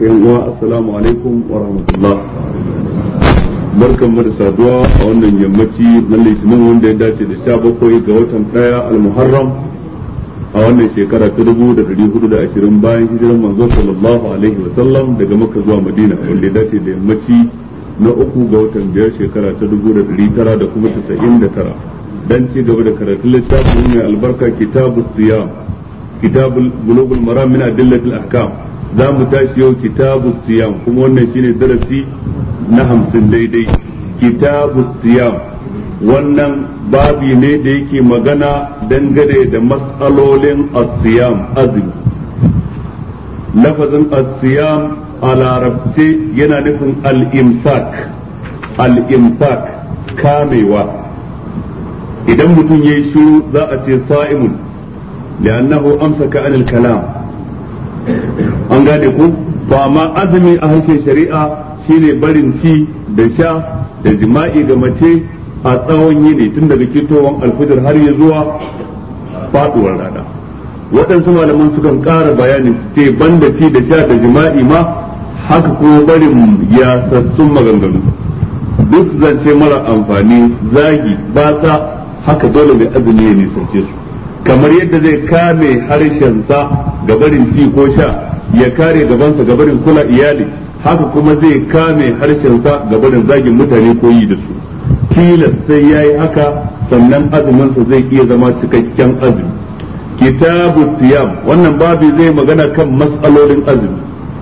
yan uwa assalamu alaikum wa rahmatullah barkan mu da saduwa a wannan yammaci na litinin wanda ya dace da sha bakwai ga watan daya al-muharram a wannan shekara ta dubu da dari hudu da ashirin bayan hijiran manzo sallallahu alaihi wa sallam daga makka zuwa madina wanda ya dace da yammaci na uku ga watan biyar shekara ta dubu da dari tara da kuma tasa'in da tara dan ci gaba da karatun littafin mai albarka kitabu siyam kitabul bulugul maram min adillatil ahkam za mu tashi yau kitabu siyam kuma wannan shine darasi na hamsin daidai kitabu siyam wannan babi ne da yake magana dangane da matsalolin asiyam azumi lafazin asiyam a larabce yana nufin al-imsak al-imsak kamewa idan mutum ya yi shiru za a ce sa'imun li'annahu amsaka anil kalam an gane ku ba ma azumi a harshen shari'a shine barin ci da sha da jima'i ga mace a tsawon yini tun daga kitowar alfijir har ya zuwa faduwar rana waɗansu malaman sukan ƙara bayani ce banda ci da sha da jima'i ma haka kuma barin yasassun maganganu duk zance mara amfani zagi batsa haka dole mai azumi ya nisance su kamar yadda zai kame harshensa ga barin ci ko sha ya kare gabansa ga barin kula iyali haka kuma zai kame harshensa ga barin zagin mutane ko yi da su tilas sai ya yi haka sannan azuminsa zai iya zama cikakken azumi kitabu siyam wannan babu zai magana kan matsalolin azumi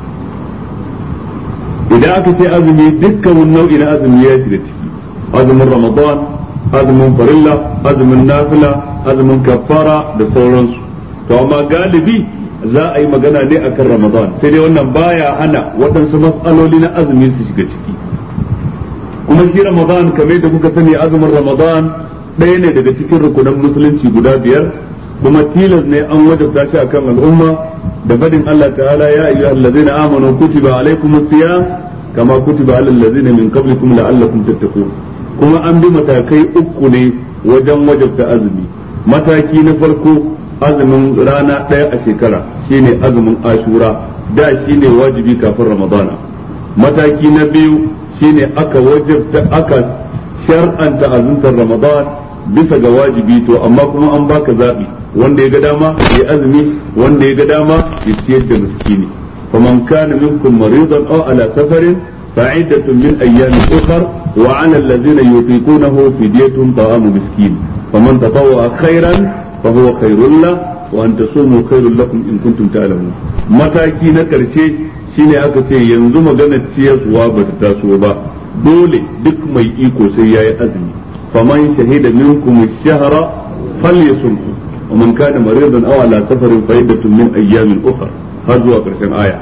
idan aka ce azumi dukkan nau'i na azumi ya shiga ciki azumin ramadan azumin farilla azumin nafila azumin kafara da sauransu to amma galibi za a yi magana ne akan ramadan sai dai wannan baya hana waɗansu matsaloli na azumi su shiga ciki kuma shi ramadan kamar da kuka sani azumin ramadan ɗaya ne daga cikin rukunan musulunci guda biyar kuma tilas ne an wajabta shi akan al'umma da fadin Allah ta'ala ya ayyuhal ladzina amanu kutiba alaykumus siyam kama kutiba alal ladzina min qablikum la'allakum tattaqun kuma an bi matakai uku ne wajen wajabta azumi mataki na farko azumin rana ɗaya a shekara shine azumin ashura da shine wajibi kafin ramadana mataki na biyu shine aka wajabta aka shar'anta azumtar ramadan bisa ga wajibi to amma kuma an baka zaɓi wanda ya ga dama ya azumi wanda ya ga dama ya ciyar da miskini faman kana minkum maridan aw ala safarin فعدة من أيام أخر وعلى الذين يطيقونه فدية طعام مسكين فمن تطوع خيرا فهو خير له وأن تصوموا خير لكم إن كنتم تعلمون mataki na ƙarshe shine aka ce yanzu maganar ciyarwa ba ta taso ba dole duk mai iko sai ya yi azumi faman shahida minkum shahara falyasumhu wa man kana maridan aw ala safarin fa min ayyamin ukhra har zuwa ƙarshen aya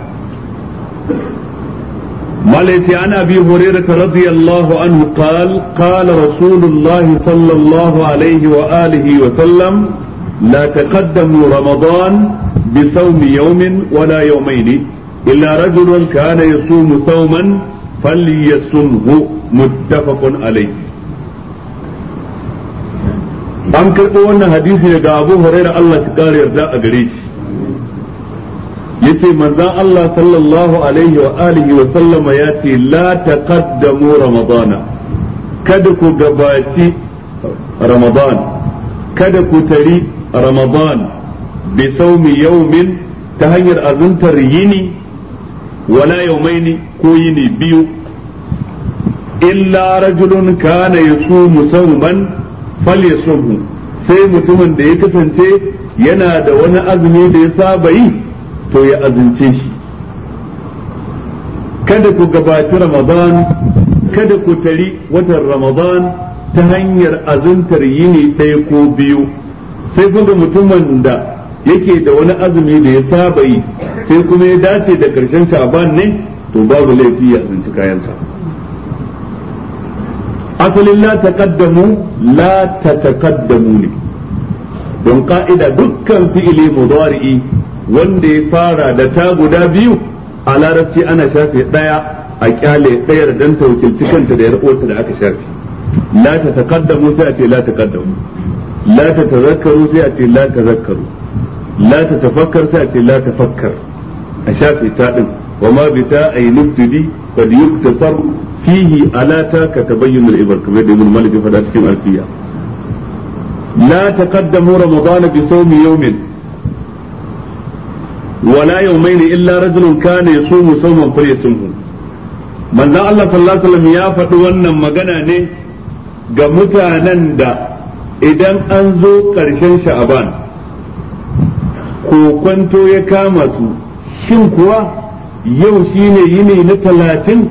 مالتي عن ابي هريره رضي الله عنه قال قال رسول الله صلى الله عليه واله وسلم لا تقدموا رمضان بصوم يوم ولا يومين الا رجل كان يصوم صوما فليصمه متفق عليه an karɓo wannan hadisi daga abu huraira Allah shi kare yarda a gare shi yace manzon Allah sallallahu alaihi wa alihi wa sallama ya ce la taqaddamu ramadana kada ku gabaci ramadan kada ku tari ramadan bi saumi yaumin ta hanyar azuntar yini wala yaumaini ko yini biyu illa rajulun kana yasumu sauman falyasumhu sai mutumin da ya kasance yana da wani azumi da ya saba yi to ya azince shi kada ku gabaci ramadan kada ku tari watan ramadan ta hanyar azuntar yini ɗaya ko biyu sai kuma mutumin da yake da wani azumi da ya saba yi sai kuma ya dace da ƙarshen sha'ban ne to babu laifi ya azinci kayansa asalin la taqaddamu la tataqaddamu ne don ka'ida dukkan fi'ili mudari'i wanda ya fara da ta guda biyu a larabci ana shafe ɗaya a kyale ɗayar dan ta wakilci kanta da yar'uwarta da aka shafe la ta taqaddamu sai a ce la taqaddamu la ta tazakkaru sai a ce la tazakkaru la ta tafakkar sai a ce la tafakkar a shafe ta din وما بتاء نبتدي قد يكتسر فيه ألاتا كتبين الإبر كما يقول الملك فلا تكن ألفية لا تقدموا رمضان بصوم يوم ولا يومين إلا رجل كان يصوم صوما فليصومه من ذا الله صلى الله عليه وسلم يا فتوانا مغنى ne ga mutanen da idan an zo ƙarshen sha'aban kokwanto ya kama su shin kuwa yau shine yini na talatin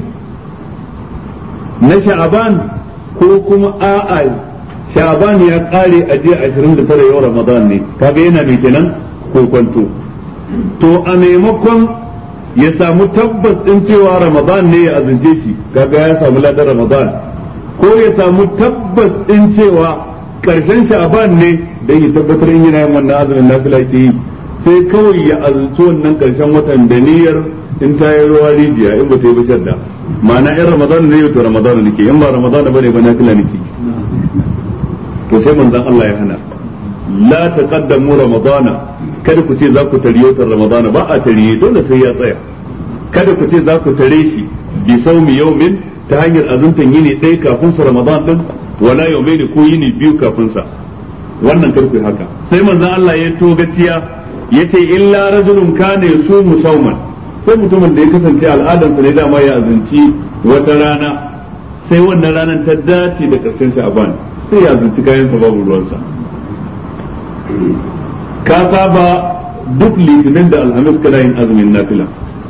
na sha'aban ko kuma a'a sha'aban ya ƙare a jiya ashirin da tara yau ramadan ne kaga yana mai kenan kokwanto to a maimakon ya samu tabbas ɗin cewa ramadan ne ya azince shi kaga ya samu ladar ramadan ko ya samu tabbas ɗin cewa ƙarshen sha'aban ne don ya tabbatar in yana yin wannan azumin nafila ke yi sai kawai ya azumci wannan ƙarshen watan da niyyar in ta yi ruwa rijiya in ba ta yi ba shadda ma'ana in ramadan ne yau to ramadan nake in ba ramadan ba ne ba nafila nake to sai manzon Allah ya hana la taqaddamu ramadana kada ku ce za ku tariyo ta ramadana ba a tariye dole sai ya tsaya kada ku ce za ku tare shi bi saumi yaumin ta hanyar azuntan yini ɗaya kafin sa ramadan din wala yaumaini ko yini biyu kafin sa wannan kar ku yi haka sai manzon Allah ya to gaciya yace illa rajulun kana yasumu sauman sai mutumin da ya kasance al'adarsa ne dama ya azunci wata rana sai wannan ranar ta dace da karshen sha'ban sai ya azunci kayansa babu ruwansa ka saba duk litinin da alhamis kana yin azumin nafila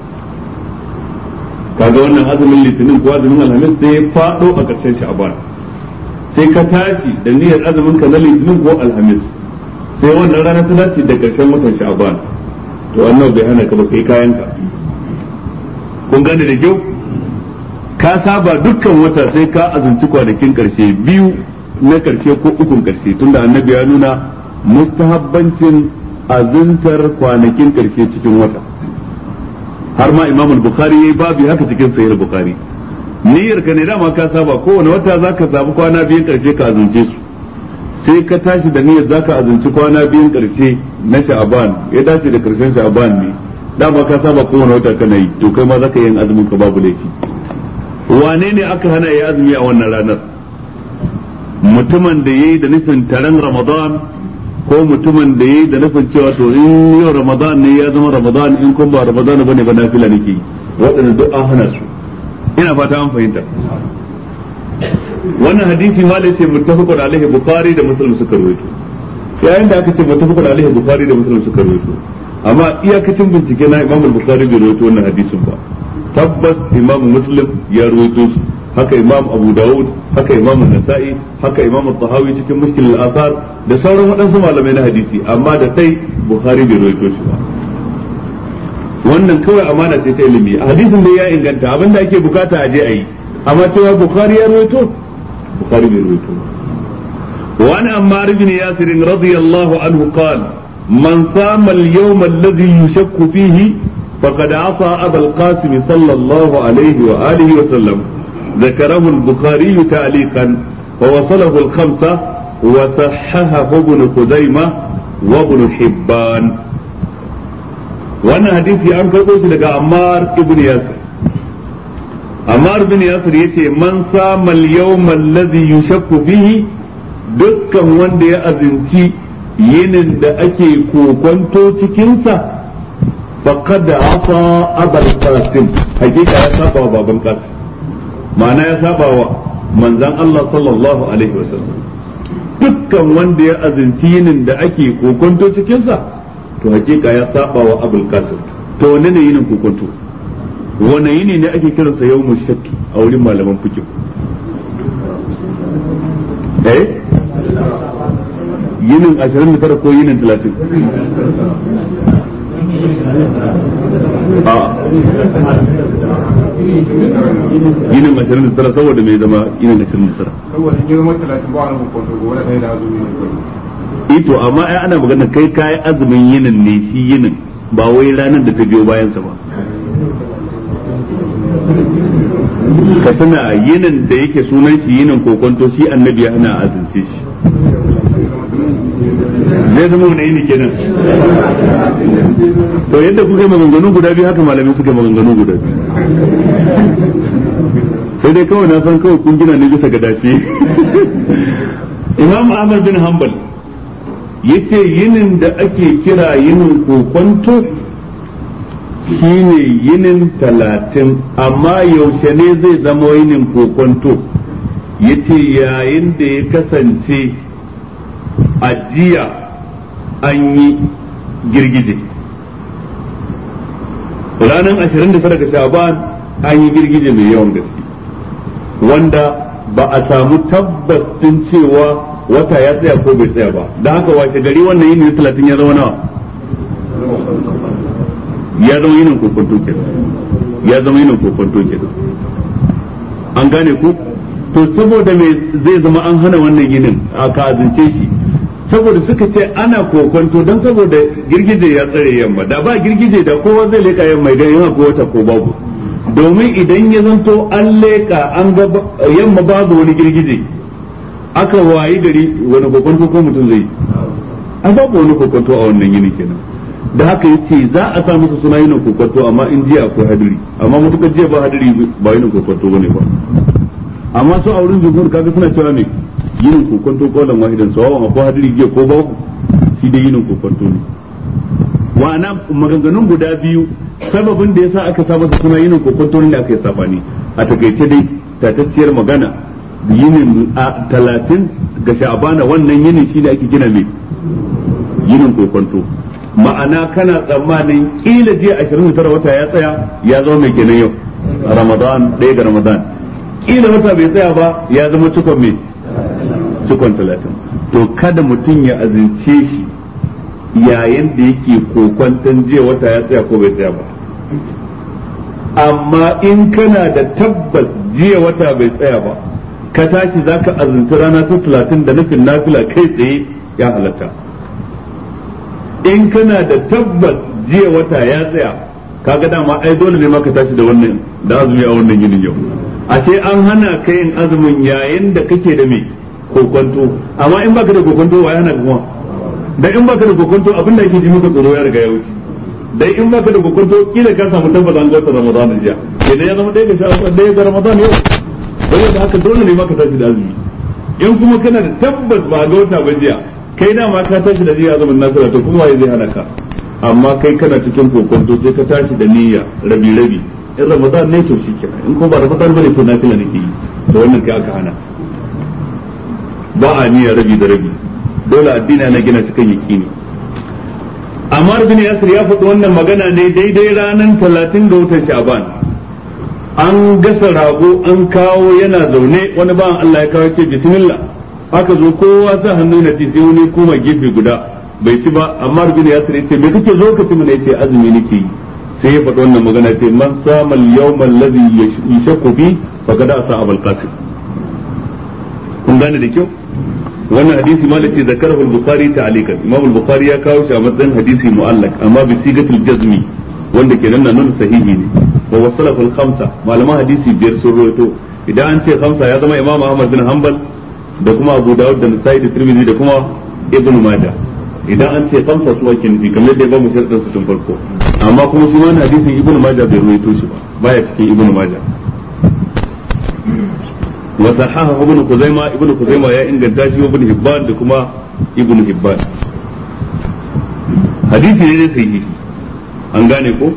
kaga wannan azumin litinin ko azumin alhamis sai ya fado a ƙarshen sha'ban sai ka tashi da niyyar azumin ka na litinin ko alhamis sai wannan rana ta dace da ƙarshen watan sha'ban to annabi bai hana ka ba kai kayan ka kun gane da kyau ka saba dukkan wata sai ka azumci kwanakin ƙarshe biyu na ƙarshe ko ukun ƙarshe tunda annabi ya nuna mustahabbancin azuntar kwanakin karshe cikin wata har ma imam bukhari yayi babu haka cikin sahih bukhari niyyar ka ne dama ka saba kowane wata zaka samu kwana biyun karshe ka azunce su sai ka tashi da niyyar zaka azunci kwana biyun karshe na sha'aban ya dace da karshen sha'aban ne dama ka saba kowane wata kana yi to kai ma zaka yin azumin ka babu laifi wane ne aka hana ya azumi a wannan ranar mutumin da yayi da nufin taron ramadan ko mutumin da yayi da nufin cewa to in yau ramadan ne ya zama ramadan in kun ba ramadan bane ba nafila nake yi waɗanda duk an hana su ina fata an fahimta wannan hadisi ma da ce muttafaqun alaihi bukhari da muslim suka rawaito yayin da aka ce muttafaqun alaihi bukhari da muslim suka rawaito amma iyakacin bincike na imam bukhari bai rawaito wannan hadisin ba tabbas imam muslim ya rawaito shi haka imam abu dawud haka imam nasa'i haka imam tahawi cikin mushkil al-athar da sauran waɗansu malamai na hadisi amma da sai bukhari bai rawaito shi ba wannan kawai amana ce ta ilimi a hadisin da ya inganta abinda ake bukata a je a yi amma cewa bukhari ya rawaito bukhari bai rawaito وعن عمار بن ياسر رضي الله عنه قال من صام اليوم الذي يشك فيه فقد عصى أبا القاسم صلى الله عليه وآله وسلم ذكره البخاري تعليقا ووصله الخمسة وصححه ابن خزيمة وابن حبان وانا حديثي عن كربوش لك عمار ابن ياسر عمار بن ياسر يتي من صام اليوم الذي يشك فيه dukkan wanda ya azinci yinin da ake kokonto cikinsa faqad asa abal qasim hakika ya saba wa baban qasim ma'ana ya saba wa manzan Allah sallallahu alaihi wasallam dukkan wanda ya azinci yinin da ake kokonto cikinsa to hakika ya saba wa abul qasim to wanne ne yinin kokonto wanne yini ne ake kiransa yawmu shakki a wurin malaman fiqh eh yinin 29 ko yinin 30 a yinin 29 saboda mai zama yinin 29 saboda in zama 30 ba wani hukunta gobe da ɗaya da azumi ne ito amma ai ana magana kai kayi azumin yinin ne shi yinin ba wai ranar da ta biyo bayansa ba ka tuna yinin da yake sunan shi yinin kokonto shi annabi ya hana azumce shi zai zama wani yini kenan to yadda kuka yi maganganu guda biyu haka malamai suka yi maganganu guda biyu sai dai kawai na san kawai kun gina ne bisa ga dace imam ahmad bin hanbal yace yinin da ake kira yinin kokonto shine yinin talatin amma yaushe ne zai zama yinin kokonto yace yayin da ya kasance ajiya an yi girgije ranar 29 ga shaban an yi girgije mai yawan gaske wanda ba a samu tabbas din cewa wata ya tsaya ko bai tsaya ba da haka washe gari wannan yini talatin ya zama nawa ya zama yinin kokonto kenan ya zama yinin kokonto kenan an gane ku to saboda me zai zama an hana wannan yinin a ka azince shi saboda suka ce ana kokonto don saboda girgije ya tsare yamma da ba girgije da kowa zai leka yamma idan yana ko wata ko babu domin idan ya zanto an leka an ga yamma babu wani girgije aka wayi gari wani kokonto ko mutum zai an babu wani kokonto a wannan yini kenan da haka yace za a sa musu suna yin kokonto amma in jiya akwai hadiri amma mutukar jiya ba hadiri ba yin kokonto bane ba amma su a wurin jumhur kaga suna cewa ne yin kokonto kaulan wahidan sawawan akwai hadiri jiya ko babu shi dai yin kokonto ne wa'ana maganganun guda biyu sababin da yasa aka sa masa suna yin kokonto ne aka yi safani a takaice dai tatacciyar magana yinin a talatin ga sha'abana wannan yinin shi ne ake gina mai yinin kokonto ma'ana kana tsammanin kila jiya ashirin da tara wata ya tsaya ya zama mai kenan yau ramadan ɗaya ga ramadan kila wata bai tsaya ba ya zama cikon mai cikon talatin to kada mutum ya azince shi yayin da yake kokwanton jiya wata ya tsaya ko bai tsaya ba amma in kana da tabbas jiya wata bai tsaya ba ka tashi za ka azinci rana ta talatin da nufin nafila kai tsaye ya halatta in kana da tabbas jiya wata ya tsaya kaga dama ai dole ne ma ka tashi da wannan da azumi a wannan yinin yau ashe an hana ka yin azumin yayin da kake da me kokonto amma in baka da kokonto wa yana kuma da in baka da kokonto abin da yake ji maka tsoro ya riga ya wuce dai in baka da kokonto kila ka samu tabbas an ga Ramadan jiya idan ya zama ɗaya ga shafa ɗaya ga Ramadan yau bai da haka dole ne ma ka tashi da azumi in kuma kana da tabbas ba ga wata ba jiya kai da ma ka tashi da jiya azumin nasara to kuma waye zai hana ka amma kai kana cikin kokonto sai ka tashi da niyya rabi rabi in ramadan ne to shi kenan in ko ba ramadan bane to nafila nake yi to wannan kai aka hana ba a niyya rabi da rabi dole addini ana gina cikin yakini Ammar bin Yasir ya faɗi wannan magana ne daidai ranar talatin ga watan Sha'ban an gasa rago an kawo yana zaune wani bawan Allah ya kawo ce bismillah aka zo kowa sa hannu na ci sai wani kuma gefe guda bai ci ba amma bin Yasir ya ce me kake zo ka ci mana yace azumi nake yi sai ya faɗi wannan magana ce man sama al-yawma alladhi yashaqu bi faqad asa abul qasim kun gane da kyau wannan hadisi malaki zakarahu al-bukhari ta'alikan imam al-bukhari ya kawo shi a matsayin hadisi mu'allaq amma bi sigatul jazmi wanda ke nan nuna sahihi ne wa wasalahu al-khamsa malaman hadisi biyar sun rawaito idan an ce khamsa ya zama imam ahmad bin hanbal da kuma abu dawud da nasa'i da tirmidhi da kuma ibn majah idan an ce khamsa su ake nufi kamar da ya ba mu sharadin su tun farko amma kuma shi wannan hadisin ibn majah bai rawaito shi ba baya cikin ibn majah وصححه ابن خزيمة ابن خزيمة يا إن قداشي وابن هبان لكما ابن هبان حديثي ne sahihi an gane ko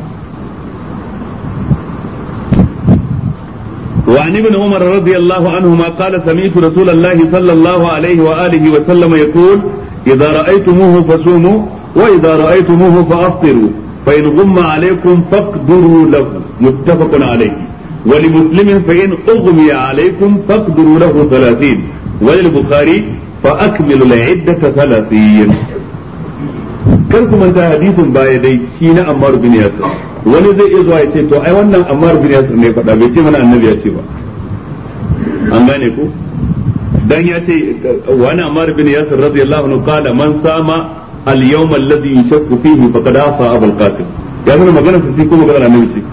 وعن ابن عمر رضي الله عنهما قال سمعت رسول الله صلى الله عليه وآله وسلم يقول إذا رأيتموه فصوموا وإذا رأيتموه فأفطروا فإن غم عليكم فاقدروا له متفق عليه ولمسلم فإن أغمي عليكم فاقدروا له ثلاثين وللبخاري فأكملوا العدة ثلاثين kar ku manta hadisin baya dai shi na Ammar bin Yasir wani zai iya zuwa ya ce to ai wannan Ammar bin Yasir ne faɗa bai ce mana annabi ya ce ba an gane ko dan ya ce wani Ammar bin Yasir radiyallahu anhu qala man sama al-yawm alladhi yashakku fihi faqad asa Abul Qasim ya nuna magana ce ko magana annabi ce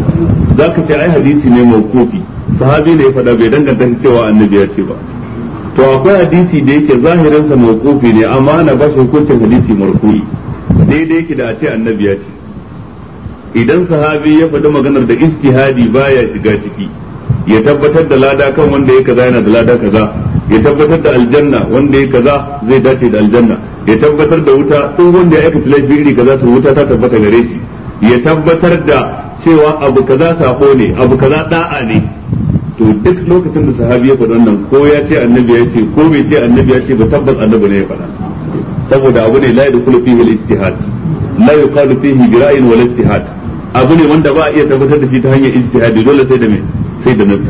za ka ce ai hadisi ne mawqufi sahabi ne ya faɗa bai danganta shi cewa annabi ya ce ba to akwai hadisi da yake zahirinsa mawqufi ne amma ana ba shi hukuncin hadisi marfu'i daidai yake da a ce annabi ya ce idan sahabi ya faɗi maganar da ijtihadi baya shiga ciki ya tabbatar da lada kan wanda ya kaza yana da lada kaza ya tabbatar da aljanna wanda ya kaza zai dace da aljanna ya tabbatar da wuta duk wanda ya aikata laifi iri kaza to wuta ta tabbata gare shi ya tabbatar da cewa abu kaza sako ne abu kaza da'a ne to duk lokacin da sahabi ya faɗi wannan ko ya ce annabi ya ce ko bai ce annabi ya ce ba tabbas annabi ne ya faɗa saboda abu ne la yadkhulu fihi al-ijtihad la yuqalu fihi bi ra'yin wal ijtihad abu ne wanda ba a iya tabbatar da shi ta hanyar ijtihadi dole sai da me sai da nabi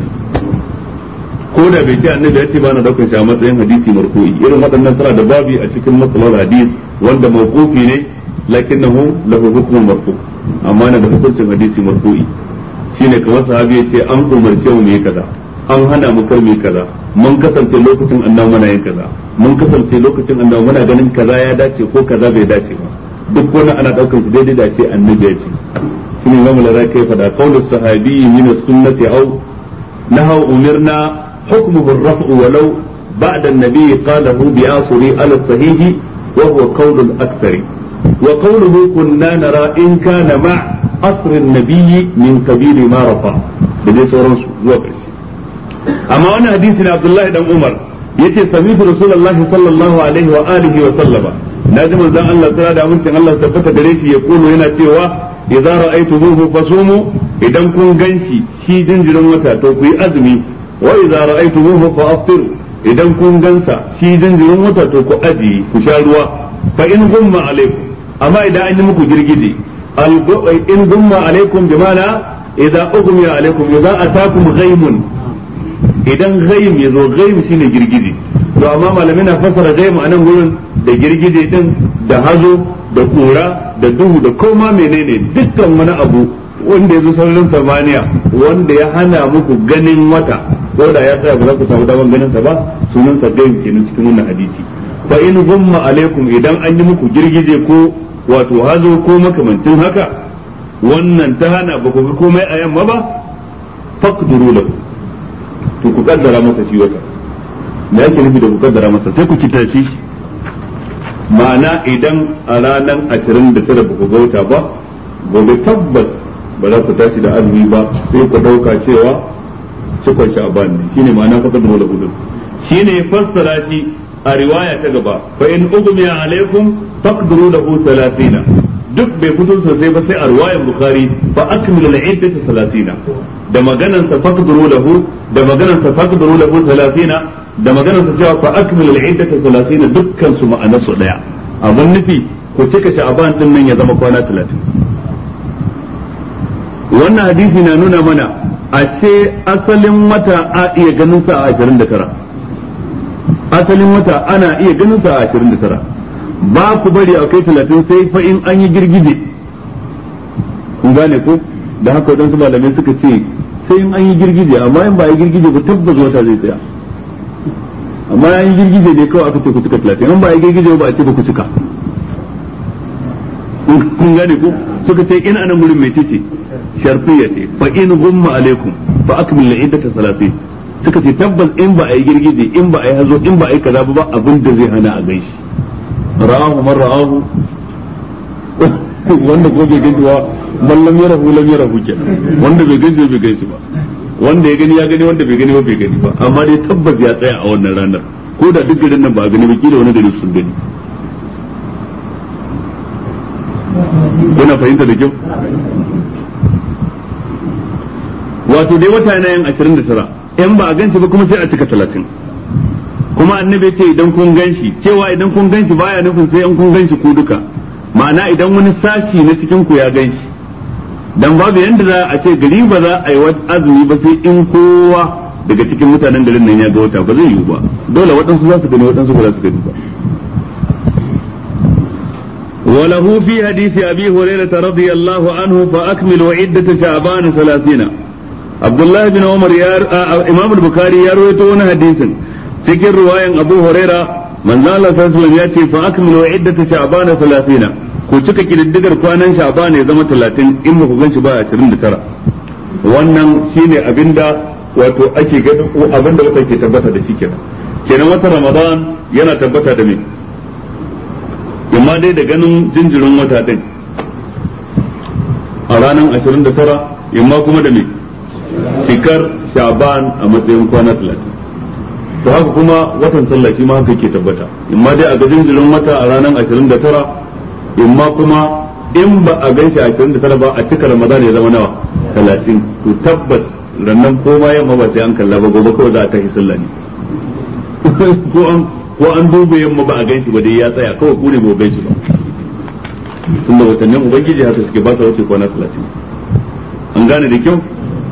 ko da bai ce annabi ya ce ba na daukar shi a matsayin hadisi marfu'i irin waɗannan suna da babi a cikin matsalar hadis wanda mawqufi ne lakinnahu lahu hukmun marfu amma na da hukuncin hadisi marfu'i shine kamar sahabi ya ce an umarce mu yi kaza an hana mu kar mu yi kaza mun kasance lokacin annabi muna yin kaza mun kasance lokacin annabi muna ganin kaza ya dace ko kaza bai dace ba duk wani ana daukar su daidai da ce annabi ya ce shine imamu la kai fada qawlu sahabi min as-sunnati aw nahaw umirna hukmuhu ar-raf'u walau ba'da an-nabi qalahu bi asri ala as-sahih wa huwa qawlu al-akthar wa qawluhu kunna nara in kana ma' asr an-nabi min qabili ma rafa da dai sauransu zuwa ƙarshe amma wannan hadisi na Abdullahi dan Umar yace sami'tu rasulullahi sallallahu alaihi wa alihi wa sallama naji manzon Allah tsara da amincin Allah tabbata gare shi ya kuno yana cewa idza ra'aytumuhu fasumu idan kun ganshi shi jinjirin wata to ku yi azumi wa idza ra'aytumuhu fa aftiru idan kun gansa shi jinjirin wata to ku aji ku sha ruwa fa in gumma alaikum amma idan an yi muku girgije in gumma alaikum bi mana idza ughmiya alaikum idza atakum ghaimun idan ghaim yazo ghaim shine girgije to amma malamai na fassara ghaim a nan gurin da girgije din da hazo da kura da duhu da koma menene dukkan wani abu wanda ya zo sararin samaniya wanda ya hana muku ganin wata ko da ya tsaya ba za ku samu daman ganin sa ba sunan sa gaim kenan cikin wannan hadisi fa in gumma alaikum idan an yi muku girgije ko wato hazo ko makamancin haka wannan ta hana ba ku ga komai a yamma ba faqduru lahu to ku kaddara masa shi wata me yake nufi da ku kaddara masa sai ku kitace shi ma'ana idan a ranar ashirin da tara ba ku ga wata ba gobe tabbas ba za ku tashi da azumi ba sai ku ɗauka cewa cikon sha'ban ne shine ma'ana fa kadru lahu din shine fassara shi a riwaya ta gaba fa in ugmiya alaikum faqduru lahu 30 duk bai fito sosai ba sai a riwayar bukhari fa akmilu al-iddata 30 da maganan sa faqduru lahu da maganan sa faqduru lahu 30 da maganar sa cewa fa akmilu al-iddata 30 dukkan su ma'anar su daya abun nufi ku cika sha'ban din nan ya zama kwana 30 wannan hadisi na nuna mana a ce asalin wata a iya ganin sa a 29 asalin wata ana iya ganin sa a 29 ba ku bari a kai 30 sai fa in an yi girgije kun gane ko da haka wadansu malamai suka ce sai in an yi girgije amma in ba a yi girgije ba tabbas wata zai tsaya amma ya yi girgije ne kawai aka ce ku cika talatin in ba ya girgije ba a ce ba ku cika kun gane ku suka ce in anan gurin mai ce sharfiya ce fa in gumma alaikum fa akmil iddata salatin suka ce tabbas in ba a yi girgije in ba a yi hazo in ba a yi kaza ba abin da zai hana a gaishe ra'ahu man ra'ahu wanda ko bai gaishe ba man lam yarahu lam yarahu kenan wanda bai gaishe bai gaishe ba wanda ya gani ya gani wanda bai gani ba bai gani ba amma dai tabbas ya tsaya a wannan ranar ko da duk garin nan ba a gani ba kila wani gari sun gani kuna fahimta da kyau wato dai wata yana yin ashirin da tara in ba a ganshi ba kuma sai a cika talatin kuma annabi ce idan kun ganshi cewa idan kun ganshi baya nufin sai in kun ganshi ku duka ma'ana idan wani sashi na cikin ku ya ganshi dan babu yanda za a ce gari ba za a yi wata azumi ba sai in kowa daga cikin mutanen garin nan ya ga wata ba zai yiwu ba dole waɗansu za su gani waɗansu ba za su gani ba وله في حديث أبي هريرة رضي الله عنه فأكملوا عدة شعبان ثلاثين عبد الله بن عمر يار... آه إمام البخاري يروي تون حديث cikin ruwayan Abu Huraira manzo Allah sallallahu alaihi ya ce fa akmilu iddata sha'ban 30 ku cika kididdigar kwanan sha'ban ya zama 30 in ba ku ganshi ba 29 wannan shine abinda wato ake gani abinda wata ke tabbata da shi kenan kenan watan ramadan yana tabbata da me imma dai da ganin jinjirin wata din a ranar 29 imma kuma da me cikar sha'ban a matsayin kwana 30 to haka kuma watan sallah shi ma haka ke tabbata imma dai a ga jinjirin wata a ranar 29 imma kuma in ba a gan shi a 29 ba a cika ramadan ya zama nawa 30 to tabbas rannan ko ma yamma ba sai an kalla ba gobe kawai za a tashi sallah ne ko an ko an duba yamma ba a gan shi ba dai ya tsaya kawai ku ne ba gan shi ba tunda watannin ubangiji haka suke ba sa wuce kwana 30 an gane da kyau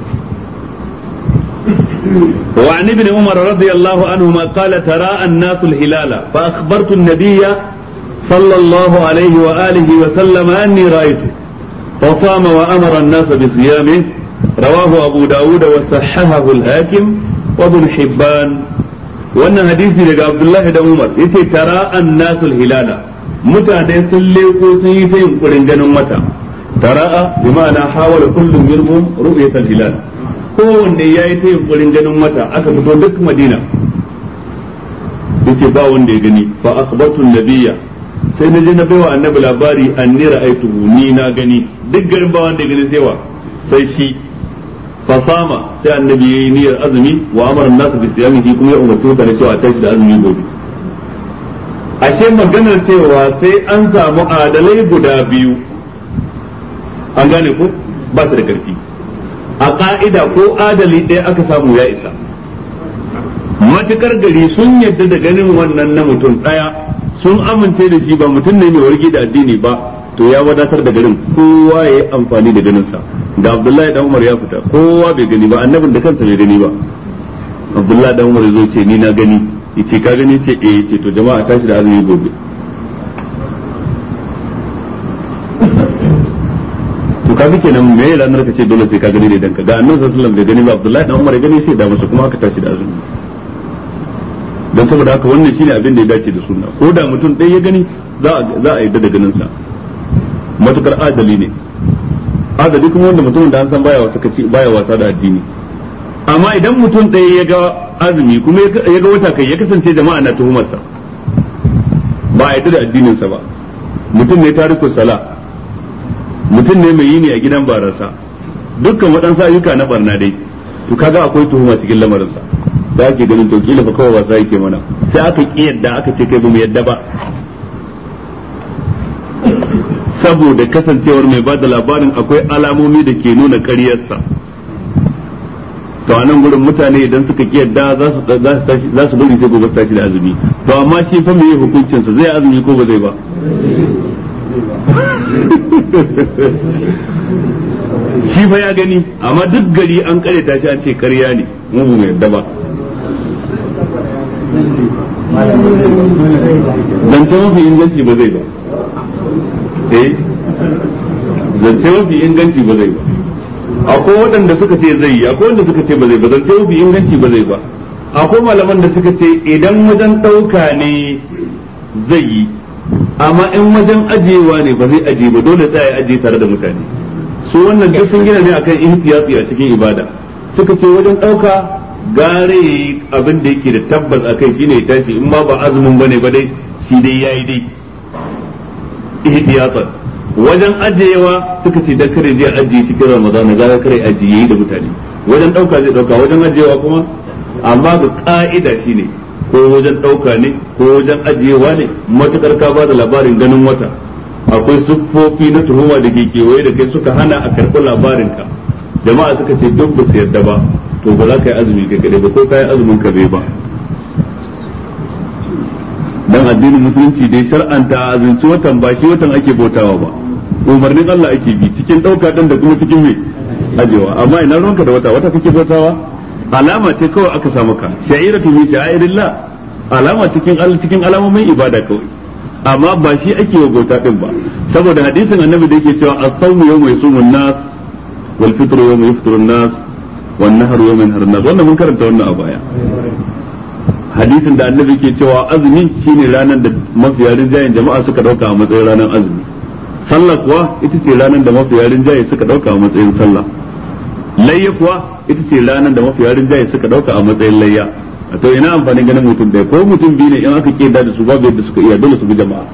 وعن ابن عمر رضي الله عنهما قال تراءى الناس الهلال فأخبرت النبي صلى الله عليه وآله وسلم أني رأيته فصام وأمر الناس بصيامه رواه أبو داود وصححه الحاكم وابن حبان وأن حديثي لك عبد الله بن عمر يتي تراءى الناس الهلال متى سليقوا سيتين قرنجن متى تراءى بمعنى حاول كل منهم رؤية الهلال kowanne ya yi ta yunkurin ganin wata aka fito duk madina yace ba wanda ya gani fa akhbartu nabiyya sai na je na baiwa annabi labari anni ra'aytuhu ni na gani duk garin ba wanda ya gani sai wa sai shi fa sama sai annabi yayi niyyar azumi wa amara an-nas bi siyamihi kuma ya umarci mutane cewa a tashi da azumi gobe ashe maganar cewa sai an samu adalai guda biyu an gane ko ba ta da karfi a ka'ida ko adali ɗaya aka samu ya isa matukar gari sun yadda da ganin wannan na mutum ɗaya sun amince da shi ba mutum ne mai wargi da addini ba to ya wadatar da garin kowa ya yi amfani da ganinsa da abdullahi dan umar ya fita kowa bai gani ba annabin da kansa bai gani ba abdullahi dan umar ya zo ce ni na gani yace ka gani ce eh yace to jama'a tashi da azumi gobe to kaga kenan me ranar ka ce dole sai ka gani ne dan ka ga annabi sallallahu alaihi wasallam bai gani ba abdullahi dan umar ya gani sai da masa kuma aka tashi da azumi dan saboda haka wannan shine abin da ya dace da sunna ko da mutum ɗaya ya gani za a za a yadda da ganin sa matukar adali ne adali kuma wanda mutumin da an san baya wasa kaci baya wasa da addini amma idan mutum ɗaya ya ga azumi kuma ya ga wata kai ya kasance jama'a na tuhumarsa ba a yadda da addinin sa ba mutum ne tariku sala mutum ne mai yi ne a gidan barasa dukkan waɗansu ayyuka na barna dai to kaga akwai tuhuma cikin lamarinsa da ake ganin to kila fa kawai wasa yake mana sai aka ki yadda aka ce kai ba mu yadda ba saboda kasancewar mai bada labarin akwai alamomi da ke nuna ƙaryarsa to a nan gurin mutane idan suka ki yadda za su za su bari sai gobe su tashi da azumi to amma shi fa me hukuncinsa zai azumi ko ba zai ba shi fa ya gani amma duk gari an karyata shi an ce karya ne mu ba mu yadda ba zance mafi inganci ba zai ba eh zance mafi inganci ba zai ba akwai waɗanda suka ce zai yi akwai wanda suka ce ba zai ba zance mafi inganci ba zai ba akwai malaman da suka ce idan wajen ɗauka ne zai yi amma in wajen ajiyewa ne ba zai ajiye ba dole tsaya ajiye tare da mutane su wannan duk sun gina ne akan ihtiyati a cikin ibada suka ce wajen ɗauka gare abin da yake da tabbas a kai shine ya tashi in ma ba azumin bane ba dai shi dai yayi dai ihtiyatan wajen ajiyewa suka ce da kare je ajiye cikin ramadan ga kare ajiye da mutane wajen ɗauka zai ɗauka wajen ajiyewa kuma amma ga ka'ida shine ko wajen ɗauka ne ko wajen ajiyewa ne matukar ka ba da labarin ganin wata akwai siffofi na tuhuma da ke kewaye da kai suka hana a karɓi labarinka jama'a suka ce duk ba su yarda ba to ba za ka yi azumi kai kadai ba ko ka yi azumin ka bai ba dan addinin musulunci dai shar'anta azumci watan ba shi watan ake bautawa ba umarnin Allah ake bi cikin ɗauka ɗin da kuma cikin mai ajewa amma ina ruwanka da wata wata kake bautawa alama ce kawai aka samu ka sha'iratu min sha'irillah alama cikin cikin alamomin ibada kawai amma ba shi ake wa bauta din ba saboda hadisin annabi da yake cewa as-sawmu yawma yasumu an-nas wal fitru yawma yafṭiru an-nas wan nahru yawma yanharu an-nas wannan mun karanta wannan a baya hadisin da annabi ke cewa azumi shine ranar da mafiya rinjayen jama'a suka dauka a matsayin ranar azumi sallah kuwa ita ce ranar da mafiya rinjaye suka dauka a matsayin sallah layya kuwa ita ce ranar da mafiya rinjaye suka dauka a matsayin layya a to ina amfanin ganin mutum ɗaya ko mutum biyu ne in aka ke da su babu yadda suka iya dole su bi jama'a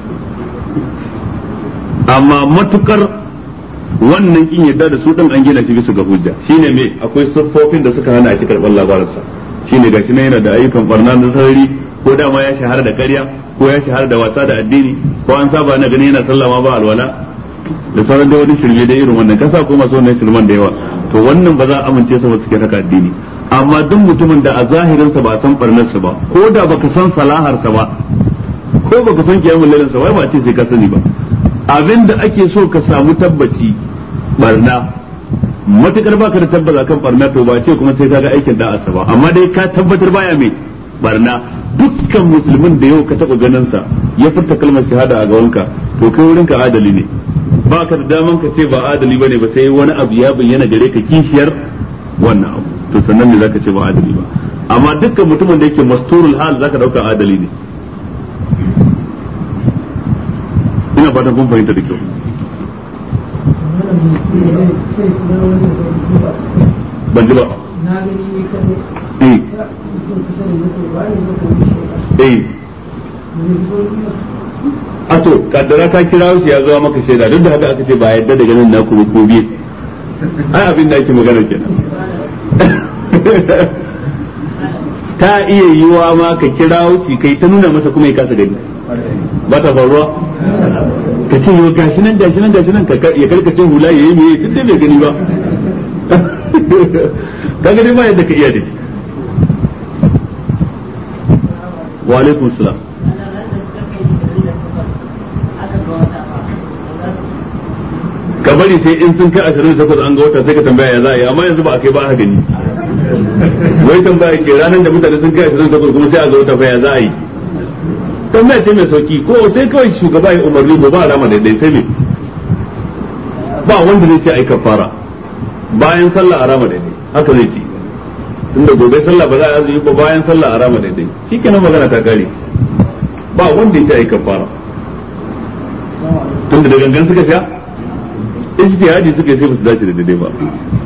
amma matukar wannan kin yadda da su din an gina shi bisa ga hujja shine me akwai siffofin da suka hana a ci karɓar labarinsa shine gashi na yana da ayyukan barna na sarari ko dama ya shahara da ƙarya ko ya shahara da wasa da addini ko an saba na gani yana sallama ba alwala da sauran da wani shirme da irin wannan kasa ko masu wannan shirman da yawa to wannan ba za a amince sa ba suke haka addini amma duk mutumin da a zahirinsa ba a san barnarsa ba ko da baka san salaharsa ba ko baka san kiyamun lailinsa ba ba ce sai ka sani ba abin da ake so ka samu tabbaci barna matukar baka da tabbata kan barna to ba ce kuma sai kaga aikin da'asa ba amma dai ka tabbatar baya mai barna dukkan musulmin da yau ka taba ganin sa ya furta kalmar shahada a gawanka to kai wurin ka adali ne baka da daman ka ce ba adali bane ba sai wani abu ya bayyana gare ka kishiyar wannan abu to sannan ne zaka ce ba adali ba amma dukkan mutumin da yake masturul hal zaka dauka adali ne ina fatan kun fahimta da kyau ban ji ba eh eh a to kaddara ka kira shi ya zuwa maka shaida duk da haka aka ce ba yadda da ganin naku ko biye ai abin da ake magana kenan ta iya yiwa ma ka kira shi kai ta nuna masa kuma ya kasa gani ba ta faruwa ka ce yau gashi nan gashi nan gashi nan ya karkace hula ya yi me tun da bai gani ba ka gani ba yadda ka iya da shi wa alaikum salam ka bari sai in sun kai ashirin da takwas an ga wata sai ka tambaya ya za a yi amma yanzu ba a kai ba a gani wai tambaya ke ranar da mutane sun kai ashirin da takwas kuma sai a ga wata fa ya za a yi tambaya ce mai sauki ko sai kawai shugaba ya umarni ko ba alama daidai sai me ba wanda zai ce ai kafara bayan sallah a rama daidai haka zai ce tunda gobe sallah ba za a yi ba bayan sallah a rama daidai shikenan magana ta kare ba wanda ya ce ai kafara tunda da gangan suka sha ijtihadi suka yi sai ba su dace da daidai ba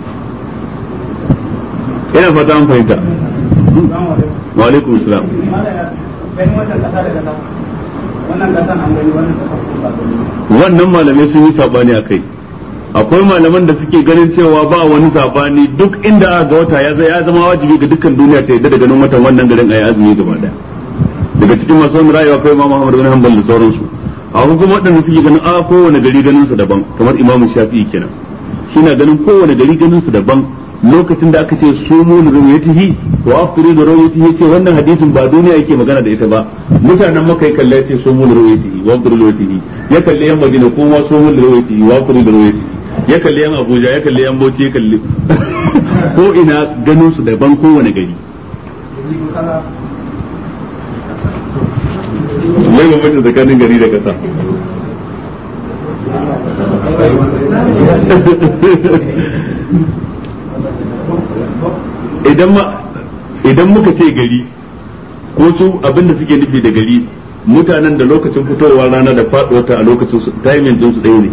ina fata an fahimta wa alaikum salam wannan malamai sun yi sabani a kai akwai malaman da suke ganin cewa ba wani sabani duk inda aka ga wata ya ya zama wajibi ga dukkan duniya ta yadda da ganin watan wannan garin ayi azumi gaba daya daga cikin masu wani rayuwa akwai Imam Muhammad bin Hanbal da sauransu akwai kuma waɗanda suke ganin a kowane gari ganin su daban kamar Imam Shafi'i kenan shi na ganin kowane gari ganin su daban lokacin da aka ce sumu li ru'yatihi wa aftiru li ru'yatihi ce wannan hadisin ba duniya yake magana da ita ba mutanen maka ya kalle ce sumu li ru'yatihi wa aftiru li ru'yatihi ya kalle yan Madina kuma sumu li ru'yatihi wa aftiru li ru'yatihi ya kalle yan Abuja ya kalle yan Bauchi ya kalle ko ina ganin su daban kowane gari mai bambanci tsakanin gari da kasa idan ma idan muka ce gari ko su abinda suke nufi da gari mutanen da lokacin fitowar rana da faduwar ta a lokacin su timing din su ɗaya ne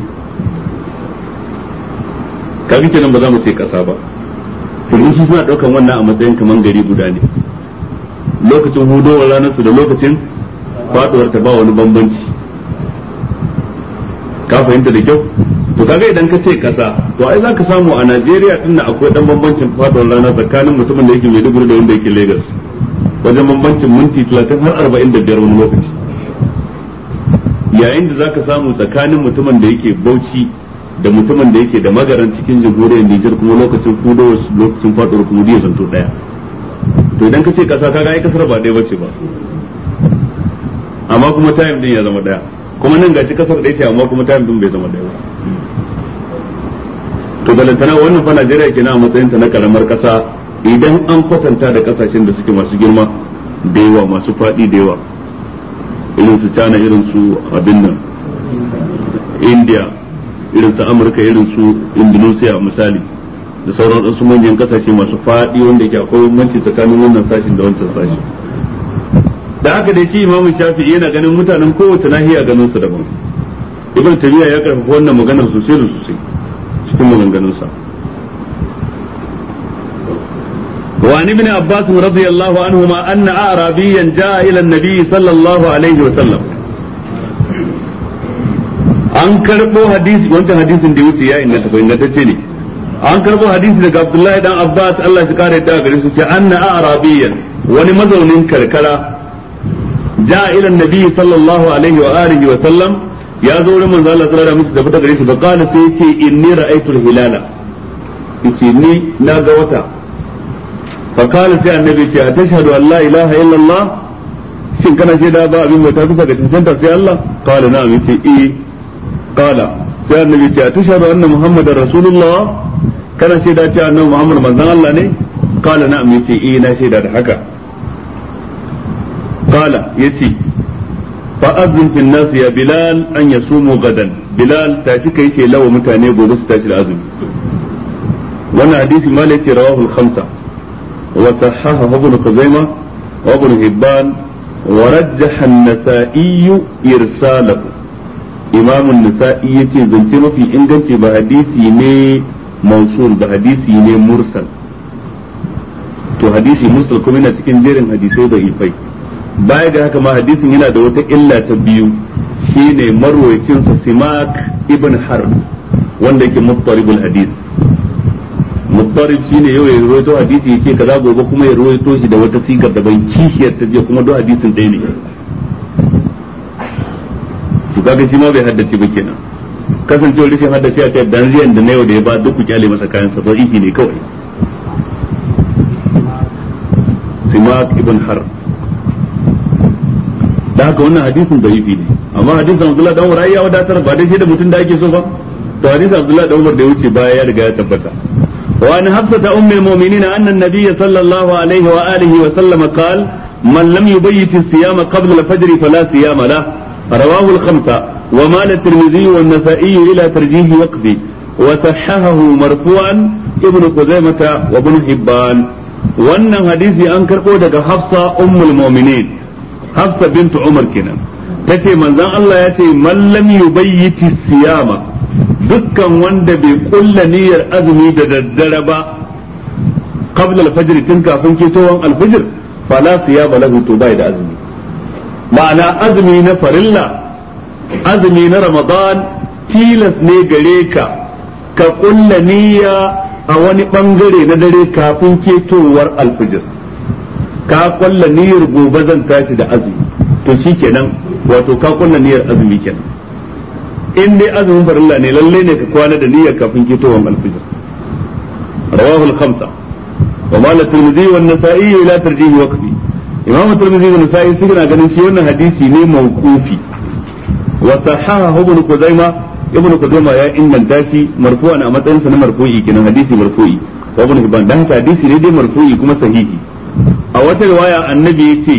kaga kenan ba za mu ce kasa ba domin su suna ɗaukan wannan a matsayin kaman gari guda ne lokacin hudowar ranar su da lokacin faduwar ta ba wani bambanci ka fahimta da kyau to kaga idan ka ce kasa to ai zaka samu a Najeriya din akwai dan bambancin faduwar rana tsakanin mutumin da yake Maiduguri da wanda yake Lagos wajen bambancin minti 30 har 45 wani lokaci yayin da zaka samu tsakanin mutumin da yake Bauchi da mutumin da yake da magaran cikin jamhuriyar Nijar kuma lokacin fudowar lokacin faduwar kuma ya zanto daya to idan ka ce kasa kaga ai kasar ba ɗaya bace ba amma kuma time din ya zama daya kuma nan gashi kasar da yake amma kuma time din bai zama daya ba to balantana wannan fa Najeriya kenan a matsayin ta na karamar kasa idan an kwatanta da kasashen da suke masu girma da yawa masu faɗi da yawa irin su China irin su abin nan India irin su Amurka irin su Indonesia misali da sauran wasu manyan kasashe masu faɗi wanda yake akwai bambanci tsakanin wannan sashin da wancan sashin da haka dai shi imamu shafi'i yana ganin mutanen kowace nahiya ganin su daban ibn tabiya ya karfafa wannan maganar sosai da sosai cikin maganganunsa وعن ابن عباس رضي الله عنهما أن أعرابيا جاء إلى النبي صلى الله عليه وسلم an karɓo hadisi wancan hadisin da wuce ya inganta ko ingantacce ne an karɓo hadisi daga Abdullahi dan Abbas Allah shi kare da gare su ce anna arabiyan wani mazaunin karkara ja ila nabi sallallahu alaihi wa alihi wa sallam ya zo wurin manzo Allah sallallahu alaihi wa sallam da gare shi ba kana sai yace inni ra'aytu al-hilala yace ni na ga wata fa kana sai annabi ce atashhadu an la ilaha illa Allah shin kana shaida ba abin bauta bisa ga cancanta sai Allah qala na'am yace eh qala sai annabi ce atashhadu anna muhammadar rasulullah kana shaida ce annabi muhammad manzon Allah ne qala na'am yace eh na shaida da haka qala yace fa azin fil nas ya bilal an yasumu gadan bilal tashi kai ce lawa mutane gobe su tashi da azumi wannan hadisi ma ce rawahu al-khamsa wa sahahahu ibn khuzaimah wa ibn hibban wa rajjaha an-nasa'i irsalahu imam an-nasa'i yace zance mafi inganci ba hadisi ne mausul ba hadisi ne mursal to hadisi mursal kuma yana cikin jerin hadisai da ifai baya ga haka ma hadisin yana da wata illa ta biyu shine marwayacin sa simak ibn harb wanda yake muttaribul hadis muttarib shine yau ya rawaito hadisi yake kaza gobe kuma ya rawaito shi da wata sigar da ban kishiyar ta je kuma duk hadisin ɗaya ne to kaga shi ma bai haddace ba kenan kasancewar rashin haddace a ce dan riyan da na yau da ya ba duk ku kyale masa kayan sa sahihi ne kawai simak ibn harb da haka wannan hadisin da'ifi ne amma hadisin Abdullah dan Umar ya wadatar ba dai shi da mutum da ake so ba to hadisin Abdullah dan Umar da ya wuce baya ya riga ya tabbata wa an hafsata ummul mu'minin anna an-nabiy sallallahu alaihi wa alihi wa sallam qala man lam yubayyit as-siyama qabla al-fajr fala siyama la rawahu al-khamsa wa mal at-tirmidhi wa an-nasa'i ila tarjih waqfi wa sahahahu marfu'an ibn Khuzaimah wa ibn Hibban wannan hadisi an karbo daga Hafsa ummul mu'minin Hafsa bintu Umar kenan tace manzon Allah ya ce man lam yubayyiti siyama dukkan wanda bai kulla niyyar azumi da daddare ba qabla al-fajr tun kafin ketowar al-fajr fala siyama lahu to bai da azumi ma'ana azumi na farilla azumi na Ramadan tilas ne gare ka ka kulla niyya a wani bangare na dare kafin ketowar al-fajr ka kulla niyyar gobe zan tashi da azumi to shikenan wato ka kulla niyyar azumi kenan in dai azumin farilla ne lalle ne ka kwana da niyyar kafin ketowar alfijir rawahu al-khamsa wa mal at-tirmidhi wa an-nasa'i ila tarjih waqfi imam at-tirmidhi wa an-nasa'i suna ganin shi wannan hadisi ne mawqufi wa sahahahu ibn kuzaima ibn kuzaima ya inganta shi marfu'an a matsayin sa na marfu'i kenan hadisi marfu'i wa ibn hibban dan haka hadisi ne dai marfu'i kuma sahihi a wata riwaya annabi ya ce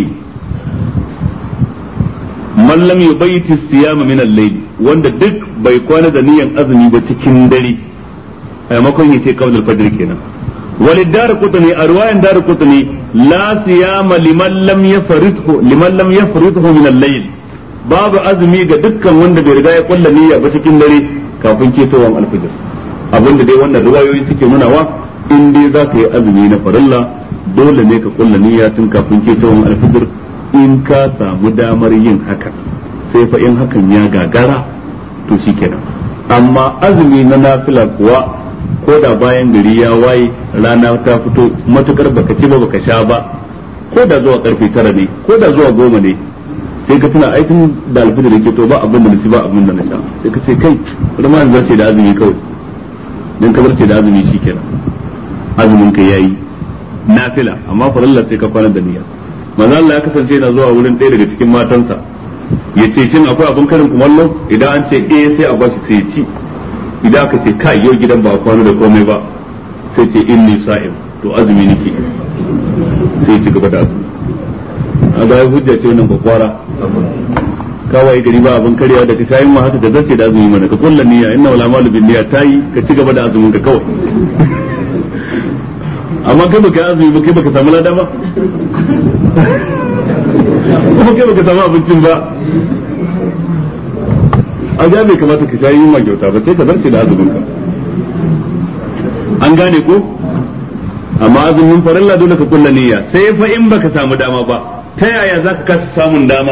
man lam yubayti siyama min al-layl wanda duk bai kwana da niyan azumi ba cikin dare a maimakon yace qabla al-fajr kenan wal dar qutni a riwayan dar qutni la siyama liman lam yafridhu liman lam yafridhu min al-layl babu azumi ga dukkan wanda bai riga ya kulla niyya ba cikin dare kafin ketowar al-fajr abinda dai wannan riwayoyi suke nunawa in dai za ka yi azumi na farilla dole ne ka kulla niyya tun kafin ketowar alfijir in ka samu damar yin haka sai fa in hakan ya gagara to shikenan amma azumi na nafila kuwa ko da bayan gari ya waye rana ta fito matukar baka ci ba baka sha ba ko da zuwa karfe tara ne ko da zuwa goma ne sai ka tuna aikin da alfijir yake to ba abin da na ci ba abin da na sha sai ka ce kai rama zarce da azumi kawai dan ka zarce da azumi shikenan azumin ka yayi nafila amma farilla sai ka kwana da niyya manzo Allah ya kasance yana zuwa wurin ɗaya daga cikin matansa ya ce shin akwai abin karin kumallo idan an ce eh sai a bashi sai ya ci idan aka ce kai yau gidan ba a kwana da komai ba sai ce inni sa'im to azumi nake sai ya ci gaba da azumi a ga hujja ce wannan bakwara kawai gari ba abin karyawa da ka shayin ma haka da zace da azumi mana ka kulla niyya inna wala malu bin niyya tayi ka ci gaba da azumin ka kawai amma kai baka azumi ba kai baka samu lada ba kuma kai baka samu abincin ba a ga bai kamata ka sha yunwa kyauta ba sai ka zarce da azumin ka an gane ko amma azumin farilla dole ka kulla niyya sai fa in baka samu dama ba ta yaya zaka kasa samun dama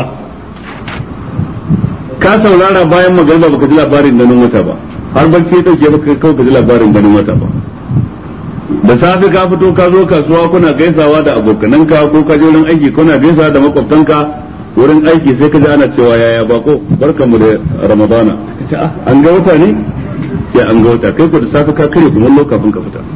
ka saurara bayan magana baka ji labarin ganin wata ba har barci ya dauke baka kawai ka ji labarin ganin wata ba da safe ka fito ka zo kasuwa kuna gaisawa da abokananka ko ka je wurin aiki kuna gaisawa da makwabtanka wurin aiki sai ka ji ana cewa yaya bako barkamu da ramadana an ga wata ne sai an ga wata kai ko da safe ka kare kuma kafin ka fita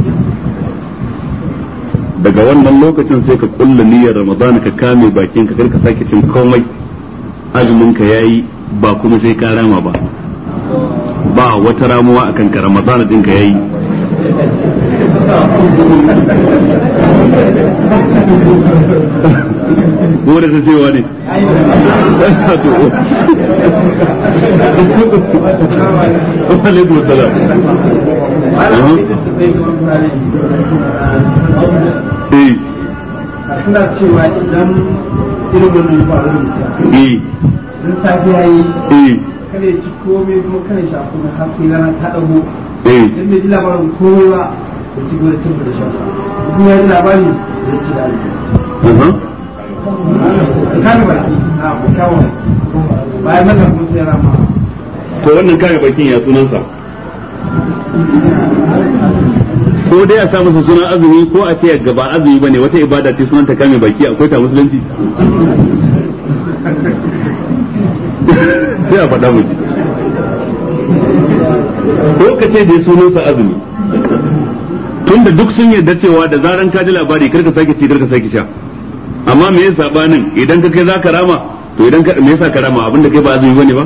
daga wannan lokacin sai ka kulla niyyar ramadana ka kame bakin ka ka sake cin komai azumin ka yayi ba kuma sai ka rama ba ba wata ramuwa akan ka ramadana din ka yayi ko da ta cewa ne alaikum salam eh suna cewa idan irin wannan faru eh in safiya yi eh kada ya ci komai kuma kada ya sha kuma har sai rana ta dago eh idan bai ji labarin komai ba ya ci gaba da cin da shan kuma ya ji labari ya ci da aha kame baki a kyawun bayan maka kuma sai rama to wannan kame bakin ya sunansa ko dai a sa masa sunan azumi ko a ce gaba azumi bane wata ibada ce sunan ta kame baki akwai ta musulunci sai a faɗa miki ko ka ce dai sunansa azumi tunda duk sun yarda cewa da zaran ka ji labari karka sake ci karka sake sha amma me yasa sabanin idan ka kai zaka rama to idan ka me yasa ka rama abinda kai ba azumi bane ba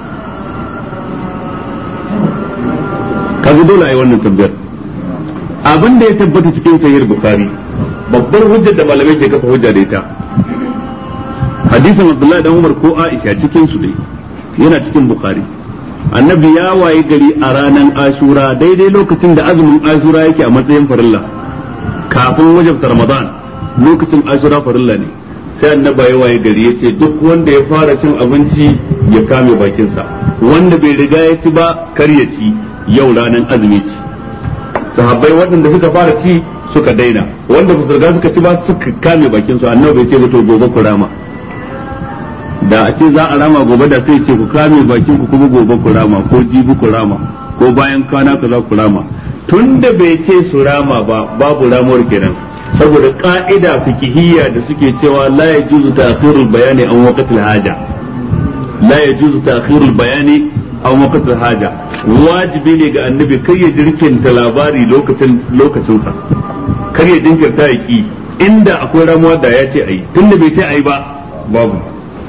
kaga dole a yi wannan tambayar abin da ya tabbata cikin sahih bukhari babbar hujjar da malamai ke kafa hujja da ita hadisin abdullahi dan umar ko aisha cikin su ne yana cikin bukhari annabi ya waye gari a ranar ashura daidai lokacin da azumin ashura yake a matsayin farilla kafin wajabta ramadan lokacin ashura farilla ne sai annaba ya waye gari ya ce duk wanda ya fara cin abinci ya kame bakinsa wanda bai riga ya ci ba kar ya ci yau ranar azumi ci sahabbai waɗanda suka fara ci suka daina wanda ba su riga suka ci ba suka kame bakinsu annabi bai ce ba to gobe ku rama da a ce za a rama gobe da sai ce ku kame bakin ku kuma gobe ku rama ko jibi ku rama ko bayan kwana ka za ku rama tun da bai ce su rama ba babu ramuwar kenan saboda ka'ida fikihiyya da suke cewa la yajuzu ta'khirul bayani an waqtil haja la yajuzu ta'khirul bayani an waqtil haja wajibi ne ga annabi kar ya jirkinta labari lokacin lokacin sa kar ya jinkirta ya ki inda akwai ramuwa da ya ce ayi tunda bai ce ayi ba babu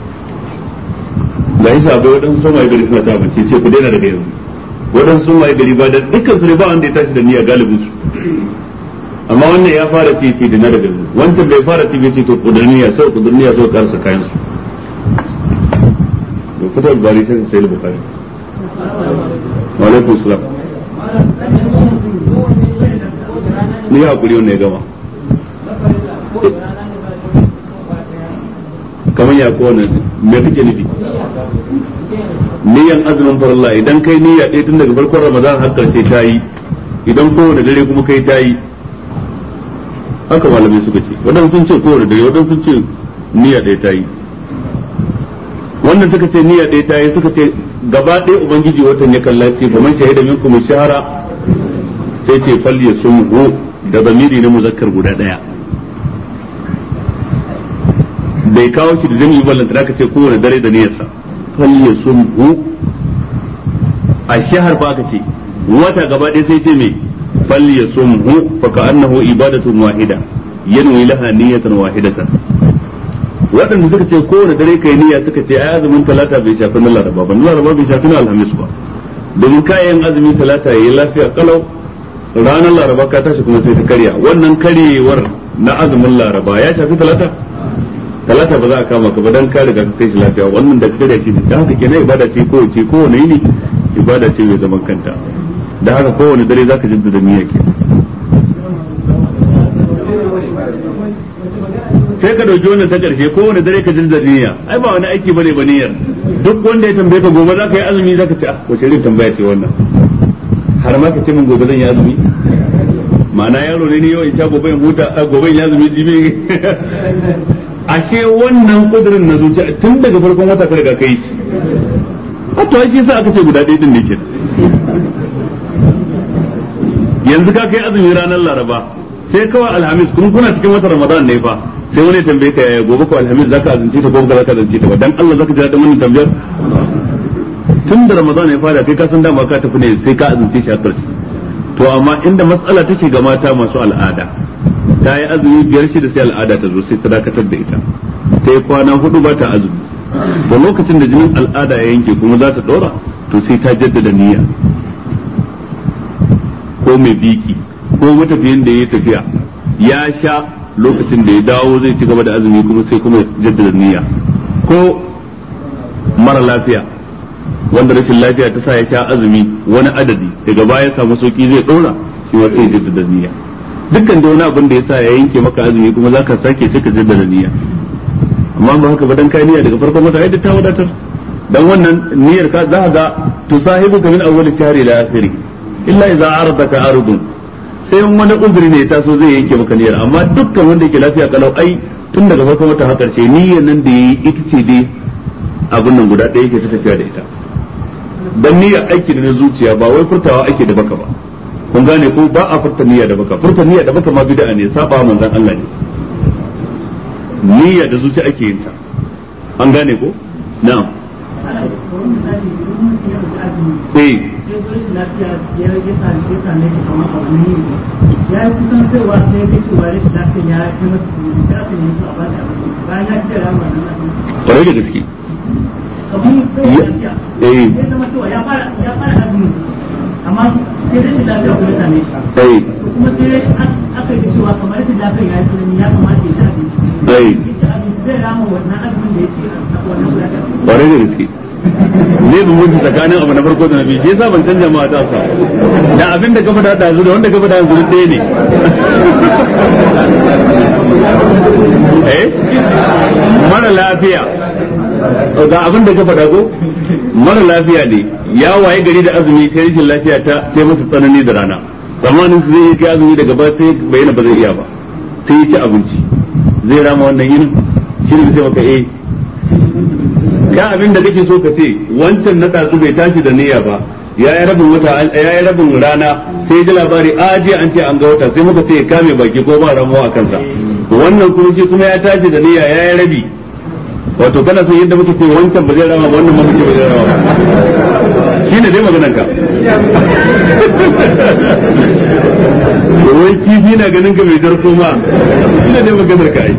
ga yi sabai waɗansu sun waye gari suna ta abinci ce ku daina daga yanzu waɗansu sun waye gari ba da dukkan su ne ba wanda ya tashi da niyya galibin su amma wannan ya fara ce ce dina daga yanzu wancan bai fara ce bai ce to kudur niyya sai kudur niyya sai karsa kayan su da fitar bari sai sai bukari wa alaikum salam ni hakuri wannan ya gama kamar ya kowane me kake nufi niyan azumin farilla idan kai niyya ɗaya tun daga farkon ramadan har karshe ta yi idan kowane dare kuma kai ta yi haka malamai suka ce waɗansu sun ce kowane dare waɗansu sun ce niyya ɗaya ta yi wannan suka ce niyya ɗaya ta yi suka ce gaba ɗaya ubangiji watan ya kalla ce ba man shahida minkum shahara sai ce fal yasumhu da zamiri na muzakkar guda ɗaya bai kawo shi da jami'i ballan da aka ce kowane dare da niyyarsa fal yasumhu a shahar ba aka ce wata gaba ɗaya sai ce me fal yasumhu fa ka'annahu ibadatun wahida yanwi laha niyyatan wahidatan waɗanda suka ce kowane dare kai niyya suka ce ai azumin talata bai shafi na laraba ba na laraba bai shafi na alhamis ba domin kayan azumin talata yayi lafiya kalau ranar laraba ka tashi kuma sai ta karya wannan karyewar na azumin laraba ya shafi talata talata ba za a kama ka ba dan ka riga ka kai shi lafiya wannan da ka karya shi da haka kenan ibada ce ko ce kowane yini ibada ce mai zaman kanta da haka kowane dare zaka jaddada niyya ke sai ka dauki wannan ta karshe kowane dare ka jaddada niyya ai ba wani aiki bane ba niyyar duk wanda ya tambaye ka gobe zaka yi azumi zaka ce ah wace irin tambaya ce wannan har ma ka ce min gobe zan yi azumi ma'ana yaro ne ne yau in sha gobe in huta a gobe in ya zumi jibi ashe wannan kudirin na zuciya tun daga farkon wata ka riga kai shi a to shi sa aka ce guda ɗaya din ne ke yanzu ka kai azumi ranar laraba sai kawai alhamis kuma kuna cikin watan ramadan ne fa sai wani tambaye ka yaya gobe ko alhamis zaka azumce ta ko ba zaka azumce ta ba dan Allah zaka ji daɗin wannan tambayar tun da ramadan ya fara kai ka san dama ka tafi ne sai ka azumce shi a ƙarshe to amma inda matsala take ga mata masu al'ada ta yi azumi biyar shida sai al'ada ta zo sai ta dakatar da ita ta yi kwana hudu ba ta azumi da lokacin da jinin al'ada ya yanke kuma za ta ɗora to sai ta jaddada niyya ko mai biki ko matafiyin da ya tafiya ya sha lokacin da ya dawo zai ci gaba da azumi kuma sai kuma jaddada niyya ko mara lafiya wanda rashin lafiya ta sa ya sha azumi wani adadi daga baya samu sauki zai dora shi ma sai jaddada niyya dukkan da wani abin da ya sa ya yanke maka azumi kuma zaka sake sai ka jaddada niyya amma ba haka ba dan kai niyya daga farkon wata ai ta wadatar dan wannan niyyar ka za ga tusahibu ka min awwal shahri ila akhiri illa idza aradaka aridun sai wani uzuri ne ya taso zai yanke maka niyyar amma dukkan wanda yake lafiya kalau ai tun daga farkon wata har karshe niyyar nan da yayi ita ce dai abin nan guda ɗaya yake ta tafiya da ita dan niyyar aiki da na zuciya ba wai furtawa ake da baka ba kun gane ko ba a furta niyya da baka furta niyya da baka ma bid'a ne saba manzon Allah ne niyya da zuciya ake yin ta an gane ko na'am eh ya yi kusan kaiwa sai ga cewa rashin lafiya ya kai masa kuma ya kan yi a bada bayan ya ce rama nan kwarai da gaske kamar sai lafiya eh ya zama cewa ya fara ya fara azumi amma sai rashin lafiya kuma ya same shi eh kuma sai aka yi cewa kamar rashin lafiya ya yi tsanani ya kamata ya ci abinci eh ya ci abinci zai rama wannan azumin da ya ce a wannan gudanar kwarai da gaske ne bin mutu tsakanin abu na farko da na biyu shi yasa ban canja ma ta sa da abin da gaba da dazu da wanda gaba da yanzu ɗaya ne eh mara lafiya ga abin da gaba da go mara lafiya ne ya waye gari da azumi sai rashin lafiya ta ta masa tsanani da rana zamanin su zai yi kai azumi daga ba sai bayyana ba zai iya ba sai ya ci abinci zai rama wannan yinin shi ne sai maka eh ka abin da kake so ka ce wancan na ɗazu bai tashi da niyya ba ya yi rabin wata ya yi rabin rana sai ji labari a jiya an ce an ga wata sai muka ce ya kame baki ko ba ramuwa a kansa wannan kuma shi kuma ya tashi da niyya ya yi rabi wato kana son yadda muka ce wancan ba zai rama ba wannan ma muke ba zai rama ba shi ne dai maganar ka wai kifi na ganin ka mai jarko ma shi ne dai maganar ka ai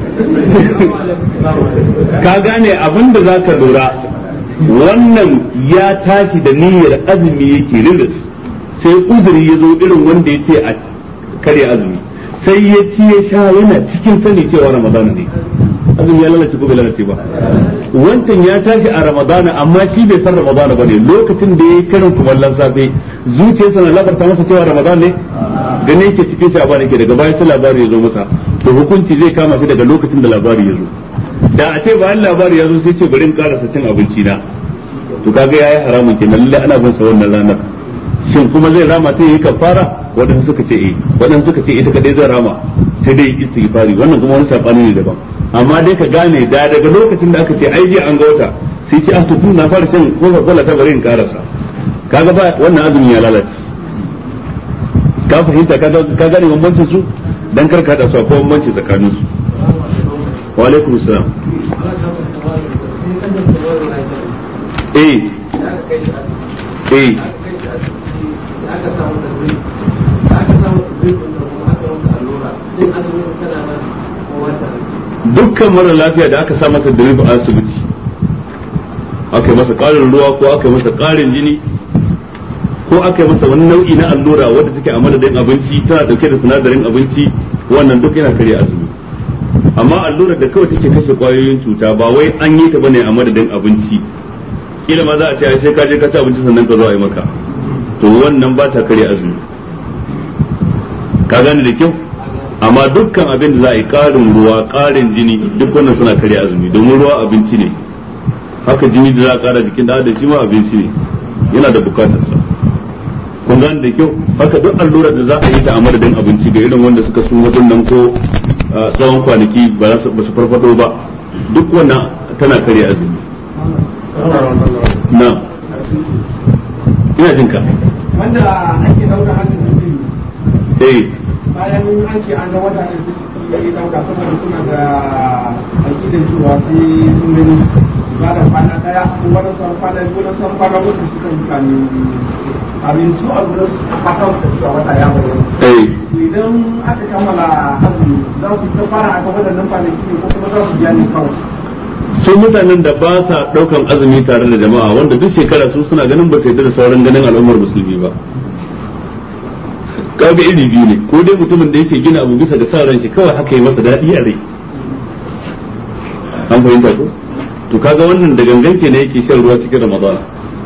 ka gane abin da za ka lura wannan ya tashi da niyyar azumi yake riris sai uzuri ya zo irin wanda ya ce a kare azumi sai ya ci ya sha yana cikin sani cewa ramadana ne azumi ya lalace ko bai lalace ba wancan ya tashi a ramadana amma shi bai san ramadana ba ne lokacin da ya yi karin kumallon safe zuciyarsa na labarta masa cewa ramadana ne gane yake cikin shi a bane ke daga bayan sai labari ya zo masa to hukunci zai kama shi daga lokacin da labari ya zo da a ce bayan labari ya zo sai ce bari in karasa cin abinci na to kaga yayi haramun kenan lalle ana bin sa wannan ranar shin kuma zai rama sai yi kafara wadanda suka ce eh wadanda suka ce ita kadai zai rama sai dai istighfari wannan kuma wani sabani ne daban amma dai ka gane da daga lokacin da aka ce ai jiya an ga wata sai ce ah to tun na fara shan coca cola ta bari in karasa kaga ba wannan azumi ya lalace ka fahimta ka gane bambancin su dan kar ka da su akwai bambanci tsakanin su wa alaikum salam eh eh dukkan mara lafiya da aka sa masa drip a asibiti aka yi masa ƙarin ruwa ko aka yi masa ƙarin jini ko aka yi masa wani nau'i na allura wadda take a madadin abinci tana dauke da sinadarin abinci wannan duk yana karya azumi amma allurar da kawai take kashe kwayoyin cuta ba wai an yi ta bane a madadin abinci kila ma za a ce ai sai ka je ka ci abinci sannan ka zo a yi maka to wannan ba ta karya azumi ka gane da kyau amma dukkan abin da za a yi ƙarin ruwa ƙarin jini duk wannan suna karya azumi domin ruwa abinci ne haka jini da za a ƙara jikin da da shi ma abinci ne yana da bukatarsa kun gane da kyau haka duk allurar da za a yi ta a madadin abinci ga irin wanda suka sun nan ko tsawon kwanaki ba su farfado ba duk wannan tana karya azumi na ina jinka wanda ake dauka hannun mutum eh bayan an ce an ga wata ne su yi dauka saboda suna da aƙidan cewa sai sun gani ba da kwana daya ko wani sauran kwana biyu wani sauran kwana uku suka yi kani abin su a gurin su fata da cewa wata ya bayyana eh idan aka kammala azumi za su ta fara aka waɗannan kwanaki ne ko kuma za su biya ne kawai sun mutanen da ba sa daukan azumi tare da jama'a wanda duk shekara su suna ganin ba sai da sauran ganin al'ummar musulmi ba kaga iri biyu ne ko dai mutumin da yake gina abu bisa ga sa ran shi kawai haka yi masa daɗi a rai an fahimta ko to kaga wannan da gangan ke ne yake shan ruwa cikin ramadana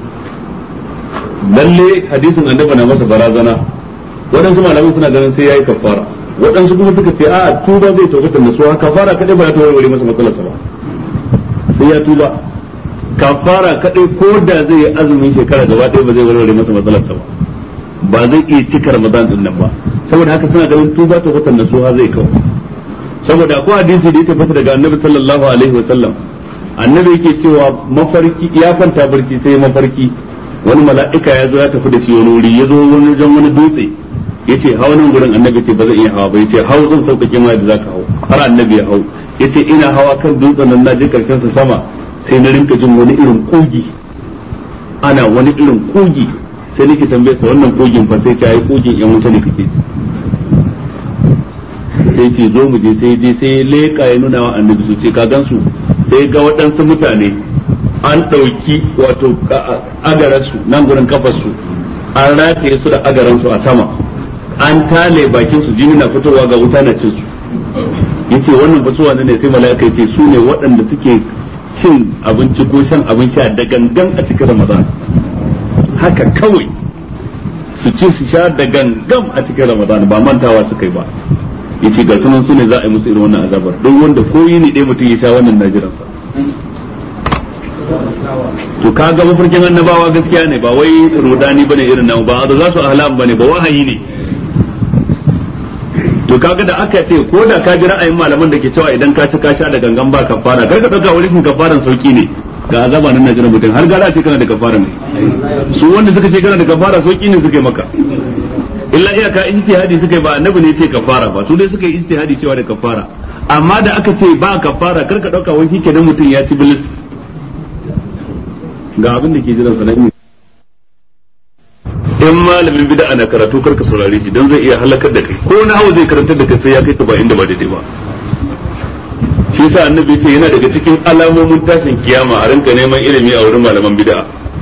lalle hadisin annabi na masa barazana waɗansu malamai suna ganin sai yayi kafara waɗansu kuma suka ce a tuba zai taubatar da su kafara kadai ba ya warware masa matsalarsa ba sai ya tuba kafara kadai ko da zai yi azumin shekara gaba ɗaya ba zai warware masa matsalarsa ba ba zai iya cika ramadan din nan ba saboda haka suna ganin tuba ta watan nasuha zai kawo saboda akwai hadisi da ya tabbata daga annabi sallallahu alaihi wasallam annabi yake cewa mafarki ya kwanta barci sai mafarki wani mala'ika ya zo ya tafi da shi wani wuri ya zo wani wajen wani dutse ya ce hau nan gurin annabi ce ba zai iya hawa ba ya ce hau zan sauƙaƙe ma da zaka hau har annabi ya hau ya ce ina hawa kan dutsen nan na je karshen sa sama sai na rinka jin wani irin kogi ana wani irin kogi sai nake tambaye sa wannan kogin fa sai ce ai kogin yan wuta ne kake ji sai ce zo mu je sai je sai leka ya nuna wa annabi su ce ka gansu sai ga waɗansu mutane an ɗauki wato agaransu nan gurin kafarsu an rataye su da agaransu a sama an tale bakin su jini na fitowa ga wuta na cin su yace wannan ba su wane ne sai mala'ika yace su ne waɗanda suke cin abinci ko shan abin sha da gangan a cikin ramadan haka kawai su ci su sha da gangan a cikin ramadan ba mantawa suka yi ba yace ga sunan su ne za a yi musu irin wannan azabar don wanda ko yi ne ɗaya mutum ya sha wannan najiransa to ka ga mafarkin annabawa gaskiya ne ba wai rudani bane irin namu ba da za su ahlam bane ba wahayi ne to kaga da aka ce ko da ka ji ra'ayin malaman da ke cewa idan ka ci ka sha da gangan ba kafara kar ka dauka wani shin kafaran sauki ne ga azaba nan najira mutum har gara ce kana da kafara ne su wanda suka ce kana da kafara sauki ne suka yi maka illa iyaka ijtihadi suka yi ba annabi ne ce kafara ba su dai suka yi ijtihadi cewa da kafara amma da aka ce ba kafara kar ka dauka wai shikenan mutum ya ci bilis ga abin da ke jiran sa na in malamin bid'a na karatu kar ka saurare shi dan zai iya halakar da kai ko na hawa zai karantar da kai sai ya kai ka ba inda ba daidai ba shi yasa annabi ce yana daga cikin alamomin tashin kiyama a rinka neman ilimi a wurin malaman bid'a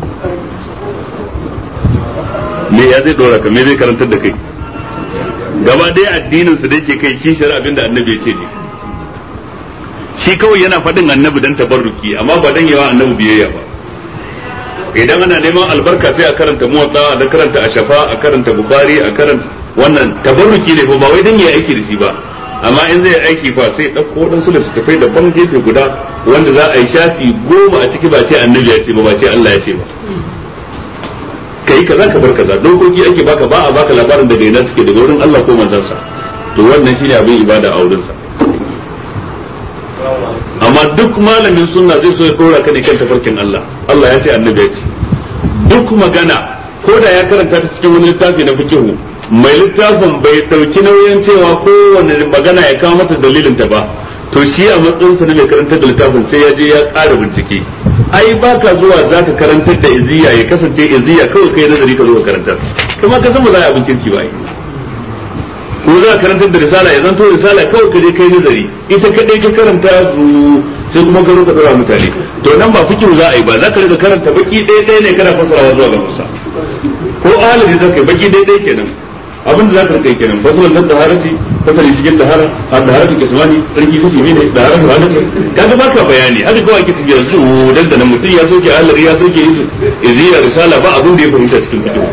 me ya zai dora ka me zai karantar da kai gaba ɗaya addinin su da yake kai kishiyar abin da annabi ya ce ne shi kawai yana faɗin annabi dan tabarruki amma ba dan yawa annabi biyayya ba idan ana neman albarka sai a karanta muwatta a karanta ashafa a karanta bukhari a karanta wannan tabarruki ne ba wai dan yayi aiki da shi ba amma in zai aiki fa sai dauko wadansu littattafai daban gefe guda wanda za a yi shafi goma a ciki ba ce annabi ya ce ba ba ce Allah ya ce ba kai kaza ka bar kaza dokoki ake baka ba a baka labarin daga ina suke daga wurin Allah ko manzansa to wannan shine abin ibada a wurinsa amma duk malamin sunna zai so ya dora ka ne kan tafarkin Allah Allah ya ce annabi ya ce duk magana ko da ya karanta ta cikin wani littafi na fikihu mai littafin bai dauki nauyin cewa kowane magana ya kawo mata dalilin ta ba to shi a matsayin sa na mai karantar da littafin sai ya je ya ƙara bincike ai baka zuwa zaka karantar da iziya ya kasance iziya kawai kai nazari ka zo ka karantar kuma ka san ba za a abin kirki ba ko za ka karantar da risala ya zanto risala kawai ka je kai nazari ita kadai ka karanta su sai kuma ka ka dora mutane to nan ba fikiru za a yi ba za ka riga karanta baki ɗaya ɗaya ne kana fasarawa zuwa ga musa ko ahalin da kai baki ɗaya ɗaya kenan abin da za ka rika kenan fasalan nan taharati fasali cikin tahara a taharatu kismani sarki kashi ne ne taharatu hadisi kaga baka bayani haka kawai ake cikin su dan da mutum ya soke ahalin ya soke izu iziya risala ba abin da ya fahimta cikin fikiru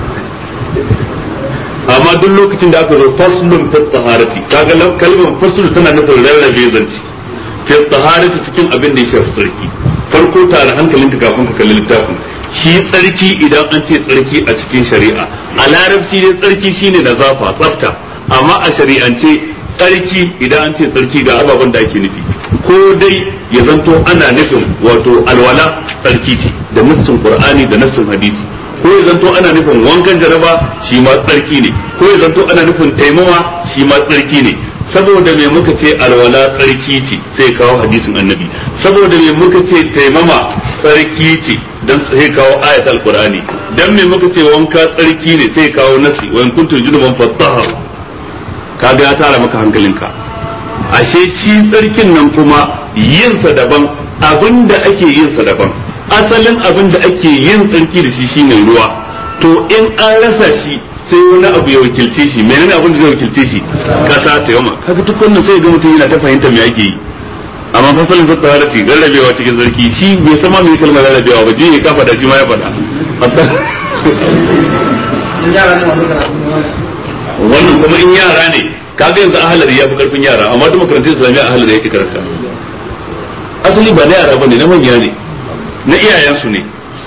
amma duk lokacin da aka zo faslun fi taharati kaga kalmar fasl tana nufin rarrabe zanci fi taharati cikin abin da ya shafi sarki farko tare hankalinka kafin ka kalli littafin shi tsarki idan an ce tsarki a cikin shari'a a larabci dai tsarki shine nazafa tsafta amma a shari'ance tsarki idan an ce tsarki ga ababen da ake nufi ko dai ya zanto ana nufin wato alwala tsarki ce da nassin qur'ani da nassin hadisi ko ya zanto ana nufin wankan jaraba shi ma tsarki ne ko ya zanto ana nufin taimama shi ma tsarki ne saboda me muka ce alwala tsarki ce sai kawo hadisin annabi saboda me muka ce taimama tsarki ce dan sai kawo ayat alqur'ani dan me muka ce wanka tsarki ne sai kawo nasi wa in kuntum junuban fattaharu kaga ya tara maka hankalinka ashe shi tsarkin nan kuma yinsa daban abinda ake yinsa daban asalin abin da ake yin tsarki da shi shine ruwa to in an rasa shi sai wani abu ya wakilce shi menene abin da zai wakilce shi kasa ta yamma kaga duk wannan sai ga mutum yana ta fahimta me ake yi amma fasalin ta tsara ce rarrabewa cikin sarki shi bai sama mai kalmar rarrabewa ba je ya kafa da shi ma ya faɗa wannan kuma in yara ne kaga yanzu ahalari ya fi karfin yara amma duk makarantun islamiyya ahalari yake karanta asali ba na yara bane na manya ne na iyayensu ne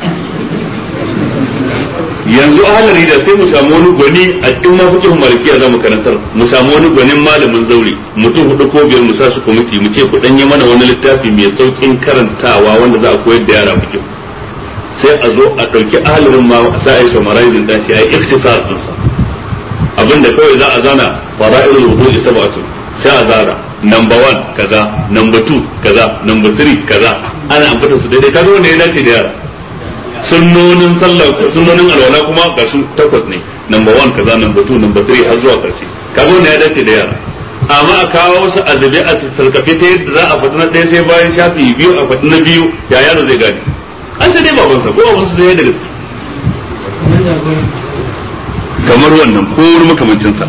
yanzu ahalari da sai mu samu wani gwani a cikin mafikin malikiya za mu karantar mu samu wani gwanin malamin zaure mutum hudu ko biyar mu sa su kwamiti mu ce ku yi mana wani littafi mai saukin karantawa wanda za a koyar da yara fikin sai a zo a ɗauki ahalarin ma sa a yi summarizing ɗan shi a yi iktisar ɗinsa abinda kawai za a zana fara'ilul wudu'i sab'atu sai a zara number one kaza number two kaza number three kaza ana ambata su daidai kaga wanda ya dace da yara sunnonin sallah sunnonin alwala kuma ga su takwas ne number one kaza number two number three har zuwa karshe kaga wanda ya dace da yara amma a kawo wasu azabi a sarkafe ta yadda za a faɗi na ɗaya sai bayan shafi biyu a faɗi na biyu ya yaro zai gane an sai dai babansa ko babansa sai da gaske kamar wannan ko wani makamancinsa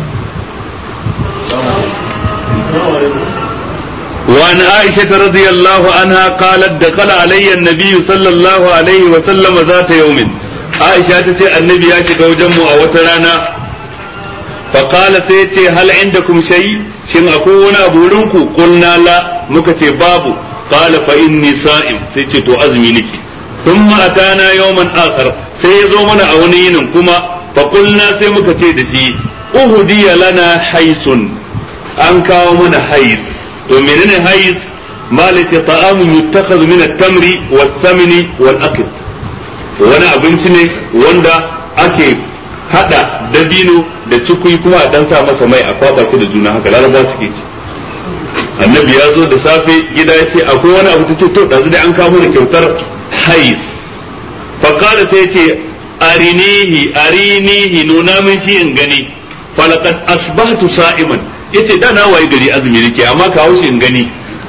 وعن عائشة رضي الله عنها قالت دخل علي النبي صلى الله عليه وسلم ذات يوم عائشة تسي النبي ياشق وجمه أو ترانا فقال سيتي هل عندكم شيء شن أكون أبولنكو قلنا لا مكتي بابو قال فإني صائم سيتي تو أزمي لكي ثم أتانا يوما آخر سيزو من أونين كما فقلنا سيمكتي دسي أهدي لنا حيث أنكا من حيث to menene hais malaka ta'amun yuttakhadhu min at-tamri was-samni wal-aqd wani abinci ne wanda ake hada dabino da cikui kuma a dan sa masa mai a kwaba shi da juna haka laraba suke ci annabi ya zo da safe gida ya ce akwai wani abu tace to da dai an kawo da kyautar hais fa qala sai ce arinihi arinihi nuna min shi in gani falaqad asbahtu sa'iman yace da na waye gari azumi nake amma kawo shi in gani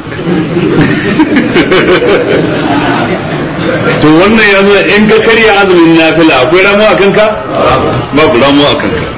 to wannan ya nuna in ka karya azumin nafila akwai ramu a kanka babu ramu a kanka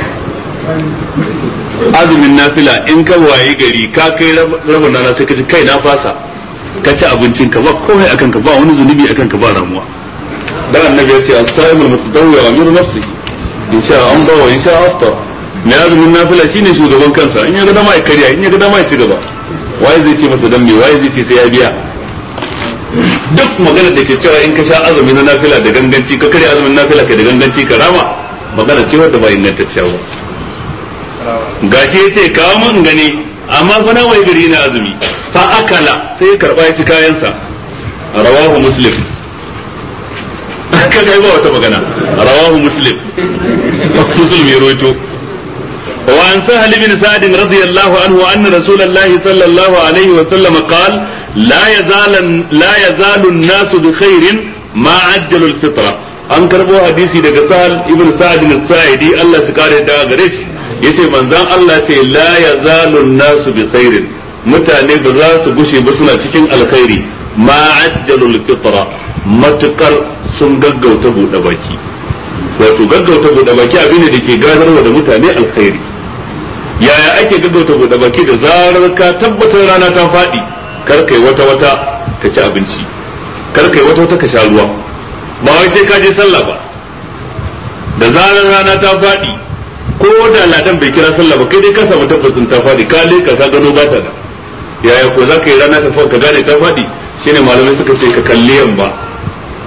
azumin nafila in ka waye gari ka kai rabin rana sai ka ji kai na fasa ka ci abincin ka ba komai a kanka ba wani zunubi a kanka ba ramuwa dan annabi ya ce as-sa'imul mutadawwi amiru nafsihi in sha an ba wa in sha aftar mai azumin nafila shine shugaban kansa in ya ga dama ya karya in ya ga dama ya ci gaba waye zai ce masa dan me waye zai ce sai ya biya duk magana da ke cewa in ka sha azumi na nafila da ganganci ka karya azumin nafila ka da ganganci ka rama magana ce wadda ba ingantacciya ba gashi ya ce kawo man gani amma fa na wai gari na azumi fa akala sai ya karba ya ci kayansa rawahu muslim ka kai ba wata magana rawahu muslim muslim ya roito وعن سهل بن سعد رضي الله عنه أن رسول الله صلى الله عليه وسلم قال لا يزال لا يزال الناس بخير ما عجلوا الفطرة an karbo hadisi daga sahal ibn sa'ad al-sa'idi Allah su kare da gare shi yace manzon Allah ce la yazalu nasu bi khairin mutane ba za su gushe ba suna cikin alkhairi ma ajjalu al-fitra matukar sun gaggauta bude baki wato gaggauta bude baki abin da ke gadarwa da mutane alkhairi yaya ake gaggauta bude baki da zarar ka tabbatar rana ta faɗi kar kai wata wata ka ci abinci kar kai wata wata ka sha ruwa ba wai sai ka je sallah ba da zarar rana ta faɗi ko da ladan bai kira sallah ba kai dai ka samu tabbacin ta faɗi ka leka ka gano ba ta da yaya ko za ka yi rana ta ka gane ta faɗi shine malamai suka ce ka kalli yamma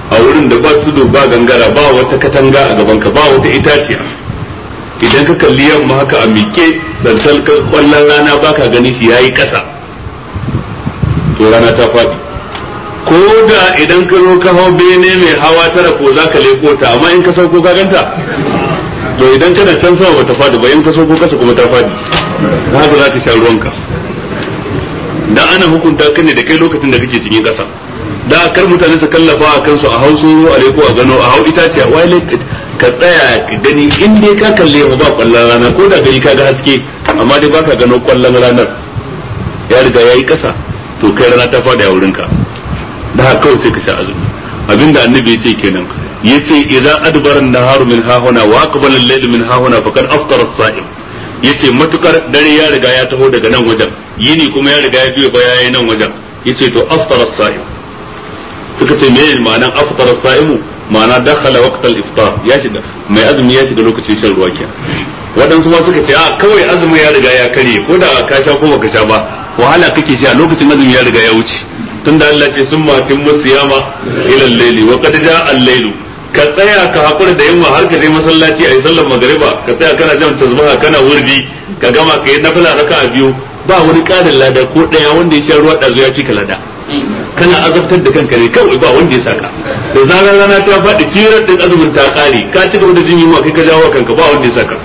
a wurin da ba tudu ba gangara ba wata katanga a gaban ka ba wata itaciya idan ka kalli yamma haka a miƙe santal kwallon rana baka gani shi yayi ƙasa to rana ta faɗi ko da idan ka zo ka hau bene mai hawa tara ko za ka leko ta amma in ka sauko ka ganta to idan kana can sama bata faɗi ba in ka sauko kasa kuma ta faɗi da haka za ka sha ruwanka dan ana hukunta kan ne da kai lokacin da kake cikin ƙasa da kar mutane su kallafa a kansu a hausu a leko a gano a hau itaciya wai ka tsaya ka gani in dai ka kalle mu ba kwallon rana ko da gani ka ga haske amma dai baka gano kwallon ranar ya riga yayi ƙasa to kai rana ta faɗi a wurinka da haka kawai sai ka sha azumi abinda annabi ya ce kenan yace idza adbara an-naharu min hahuna wa aqbala al-laylu min hahuna faqad aftara as-sa'im yace matukar dare ya riga ya taho daga nan wajen yini kuma ya riga ya juya baya yayin nan wajen yace to aftara as-sa'im suka ce meye ma'anan aftara as-sa'imu ma'ana dakhala waqt al-iftar ya shiga mai azumi ya shiga lokacin shan ruwa kenan waɗansu ma suka ce a kawai azumi ya riga ya karye ko da ka sha ko baka sha ba wahala kake sha lokacin azumi ya riga ya wuce tunda Allah ce sun matin musiyama ila al-layli wa qad jaa al-laylu ka tsaya ka hakura da yamma har ka je masallaci ayi sallar magriba ka tsaya kana jan tasbaha kana wurdi ka gama ka yi nafila raka'a biyu ba wani ƙarin lada ko ɗaya wanda ya sha ruwa ɗazu ya fi ka lada kana azabtar da kanka ne kawai ba wanda ya saka da zarar rana ta faɗi kirar din azumin ta ƙare ka ci gaba da jin yunwa kai ka jawo kanka ba wanda ya saka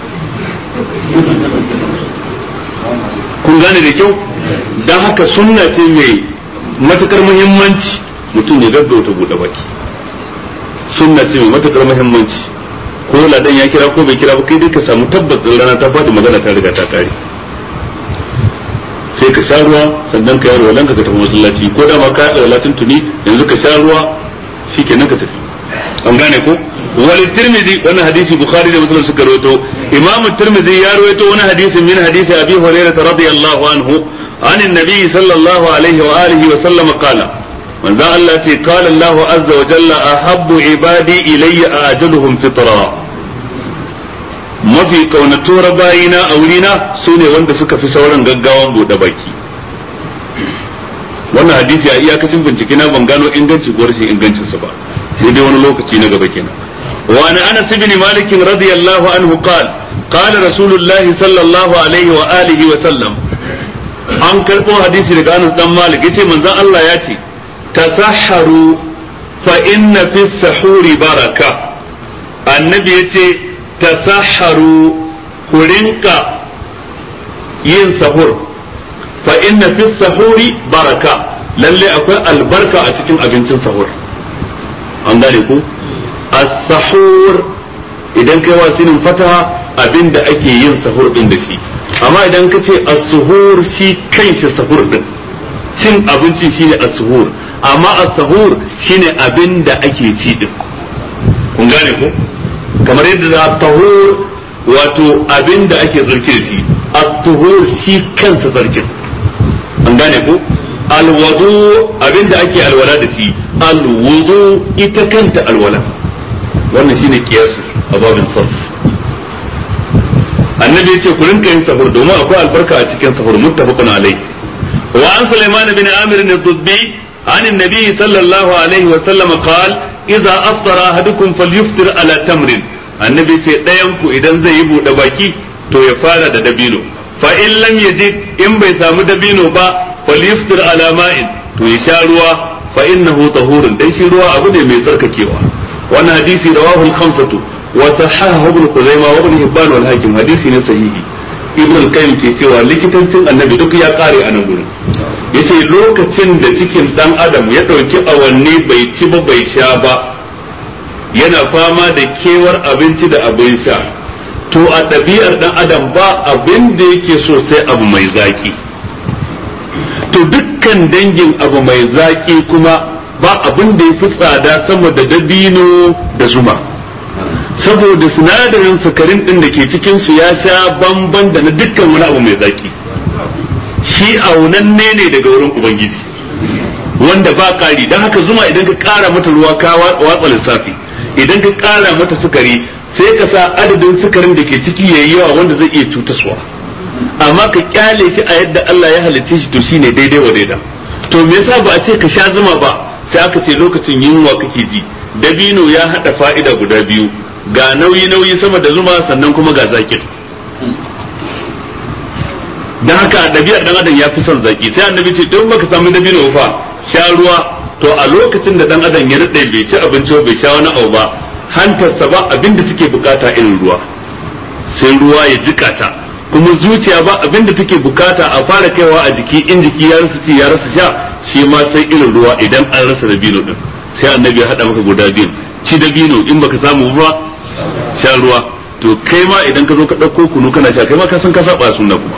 kun gane da kyau dan haka sunna ce mai matukar muhimmanci mutum ya gaggauta buɗe baki sunna ce mai matukar muhimmanci ko ladan ya kira ko bai kira ba kai dai ka samu tabbas rana ta faɗi magana ta riga ta ƙare sai ka sha ruwa sannan ka yi ruwa ka tafi masallaci ko dama ka yi latin tuni yanzu ka sha ruwa shikenan ka tafi an gane ko wal tirmidhi wannan hadisi bukhari da muslim suka rawaito imam tirmidhi ya rawaito wani hadisi min hadisi abi hurairah radiyallahu anhu عن النبي صلى الله عليه وآله وسلم قال من ذا الله في قال الله عز وجل أحب عبادي إلي أعجلهم فطرا mafi kaunatura bayina a wurina su ne wanda suka fi sauran gaggawan buɗe baki wannan hadisi a iyakacin bincike na ban gano inganci ko rashin ingancinsa ba sai dai wani lokaci na gaba kenan wa ana anas ibn malik radiyallahu anhu qala qala rasulullah sallallahu alaihi wa alihi wa sallam an karbo hadisi daga anas dan malik yace manzon Allah ya ce tasahharu fa inna fi sahuri baraka annabi yace tasahharu ku rinka yin sahur fa inna fi sahuri baraka lalle akwai albarka a cikin abincin sahur an gane ku as-sahur idan kai wasinin fataha abinda ake yin sahur din da shi amma idan ka ce as-suhur shi kanshi sahur din cin abinci shine as-suhur amma as-sahur shine abinda ake ci din kun gane ko kamar yadda da tahur wato abin da ake zarki da shi at-tuhur shi kansa zarkin an gane ko alwudu abin da ake alwala da shi alwudu ita kanta alwala wannan shine kiyasu a babin sarf annabi yace ku rinka yin sahur domin akwai albarka a cikin sahur muttafaqun alai wa an sulaiman bin amir ad-dubbi عن النبي صلى الله عليه وسلم قال إذا أفطر أحدكم فليفطر على تمر النبي ce ɗayanku idan zai yi buɗe baki to ya fara da dabino fa in lam yajid in bai samu dabino ba falyuftir ala ma'in to ya sha ruwa fa innahu tahurun dan shi ruwa abu ne mai tsarkakewa wannan hadisi rawahu al-khamsatu wa sahahahu ibn khuzaimah wa ibn hibban wal hakim hadisi ne sahihi ibn al-qayyim ke cewa likitancin annabi duk ya kare a nan gurin yace lokacin da cikin dan adam ya ɗauki awanni bai ci ba bai sha ba yana fama da kewar abinci da abin sha to a ɗabi'ar dan adam ba abin da yake so sai abu mai zaki to dukkan dangin abu mai zaki kuma ba abin da ya fi tsada sama da dabino da zuma saboda sinadarin sukarin din da ke cikin su ya sha bamban da na dukkan wani abu mai zaki shi aunanne ne daga wurin ubangiji wanda ba kari don haka zuma idan ka kara mata ruwa ka watsa lissafi idan ka kara mata sukari sai ka sa adadin sukarin da ke ciki yayi yawa wanda zai iya cutaswa amma ka kyale shi a yadda Allah ya halicce shi to shine daidai wa daida to me yasa ba a ce ka sha zuma ba sai aka ce lokacin yunwa kake ji dabino ya hada fa'ida guda biyu ga nauyi nauyi sama da zuma sannan kuma ga zakin dan haka ɗabi'ar dan adam ya fi son zaki sai annabi ce don baka samu dabino fa sha ruwa to a lokacin da dan adam ya rade bai ci abinci bai sha wani abu ba hantarsa ba abinda take bukata irin ruwa sai ruwa ya jika ta kuma zuciya ba abinda take bukata a fara kaiwa a jiki in jiki ya rasa ci ya rasa sha shi ma sai irin ruwa idan an rasa dabino din sai annabi ya hada maka guda biyu ci dabino in baka samu ba sha ruwa to kai ma idan ka zo ka ɗauko kunu kana sha kai ma ka san ka saba sunna kuma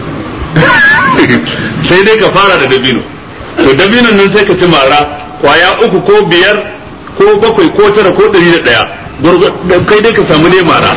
sai dai ka fara da dabino to dabinon nan sai ka ci mara kwaya uku ko biyar ko bakwai ko tara ko ɗari da ɗaya kai dai ka samu dai mara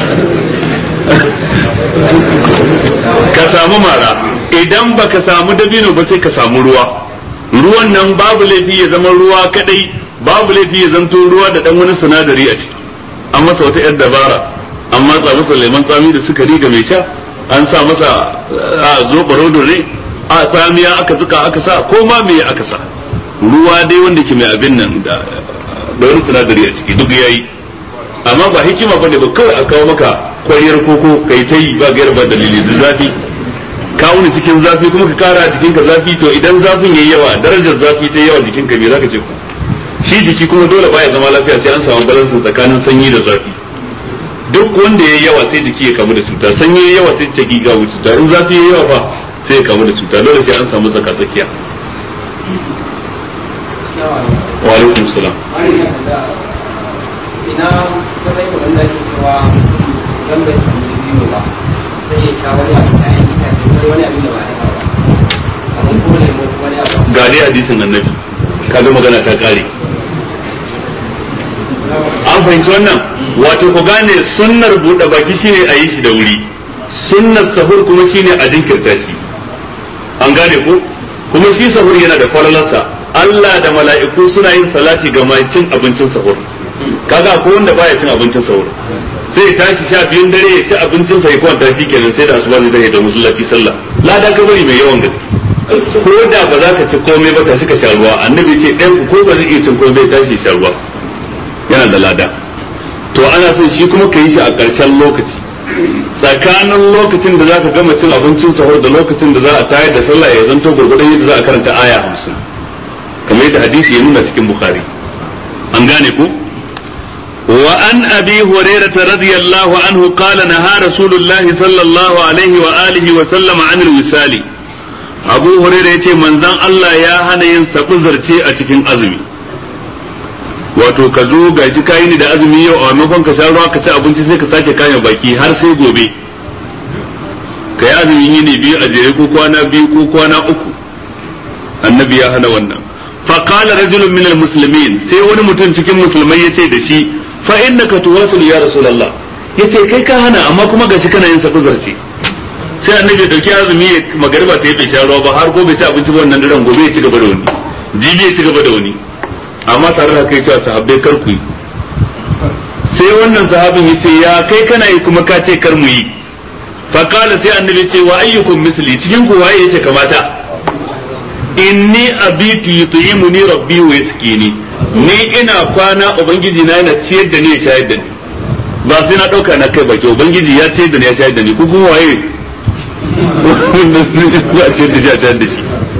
ka samu mara idan ba ka samu dabino ba sai ka samu ruwa ruwan nan babu laifi ya zama ruwa kadai babu laifi ya zanto ruwa da dan wani sinadari a ciki an masa wata yar dabara an matsa masa lemon tsami da sukari ga mai sha an sa masa a zo ne a tsamiya aka zuka aka sa ko ma me aka sa ruwa dai wanda ke mai abin nan da da wani sinadari a ciki duk yayi amma ba hikima bane ba kawai a kawo maka kwariyar koko kai ta yi ba gaira ba dalili da zafi ka wuni cikin zafi kuma ka kara a jikinka zafi to idan zafin yayi yawa darajar zafi ta yawa jikinka me zaka ce ku shi jiki kuma dole baya zama lafiya sai an samu balansin tsakanin sanyi da zafi duk wanda yayi yawa sai jiki ya kamu da cuta sanyi yayi yawa sai jiki ga cuta in zafi yayi yawa fa sai ya kamu da cuta dole sai an samu tsaka tsakiya wa alaikum salam ina matsayin wanda ke cewa zan bai samu da biyu ba sai ya sha wani abu da yan itace ko wani abin da ba ya ba abin ko ne ko wani abu ga dai hadisin annabi kaga magana ta kare an fahimci wannan wato ku gane sunnar buɗe baki shine a yi shi da wuri sunnar sahur kuma shine a jinkirta shi an gane ko kuma shi sahur yana da falalarsa Allah da mala'iku suna yin salati ga mai cin abincin sahur kaga ko wanda baya cin abincin sahur sai ya tashi sha biyun dare ya ci abincin sa ya kwanta shi kenan sai da asuba zai tashi da musallaci sallah lada gabari mai yawan gaske ko da ba za ka ci komai ba tashi ka sha ruwa annabi ce ɗayan ko ba zai iya cin komai tashi sha ruwa yana da lada to ana son shi kuma ka yi shi a ƙarshen lokaci tsakanin lokacin da za ka gama cin abincin sahur da lokacin da za a tayar da sallah ya zanto gurgurdan yadda za a karanta aya hamsin kamar yadda hadisi ya nuna cikin bukhari an gane ko وعن أبي هريرة رضي الله عنه قال نهى رسول الله صلى الله عليه وآله وسلم عن الوسال أبو هريرة يتي من ذن الله يا هنا ينسق زرتي أتكين أزمي wato ka zo ga shi kayi ni da azumi yau a maimakon ka sha ruwa ka ci abinci sai ka sake kayan baki har sai gobe ka yi azumi yini biyu a jere ko kwana biyu ko kwana uku annabi ya hana wannan fa qala rajulun min almuslimin sai wani mutum cikin musulmai yace da shi fa innaka tuwasil ya rasulullah yace kai ka hana amma kuma gashi kana yin sabu zarce sai annabi ya dauki azumi ya magariba ta yi bai sha ruwa ba har gobe ci abinci wannan daren gobe ya ci gaba da wani jibi ya ci gaba da wani amma tare da kai cewa sahabbai kar ku yi sai wannan sahabin yace ya kai kana yi kuma ka ce kar mu yi fa qala sai annabi ce wa ayyukum misli cikin ku waye yake kamata inni abitu yut'imuni rabbi wa yasqini ni ina kwana ubangiji na yana ciyar da ni ya shayar da ni ba sai na dauka na kai baki ubangiji ya ciyar da ni ya shayar da ni ko kuma waye ya ciyar da shi ya shayar da shi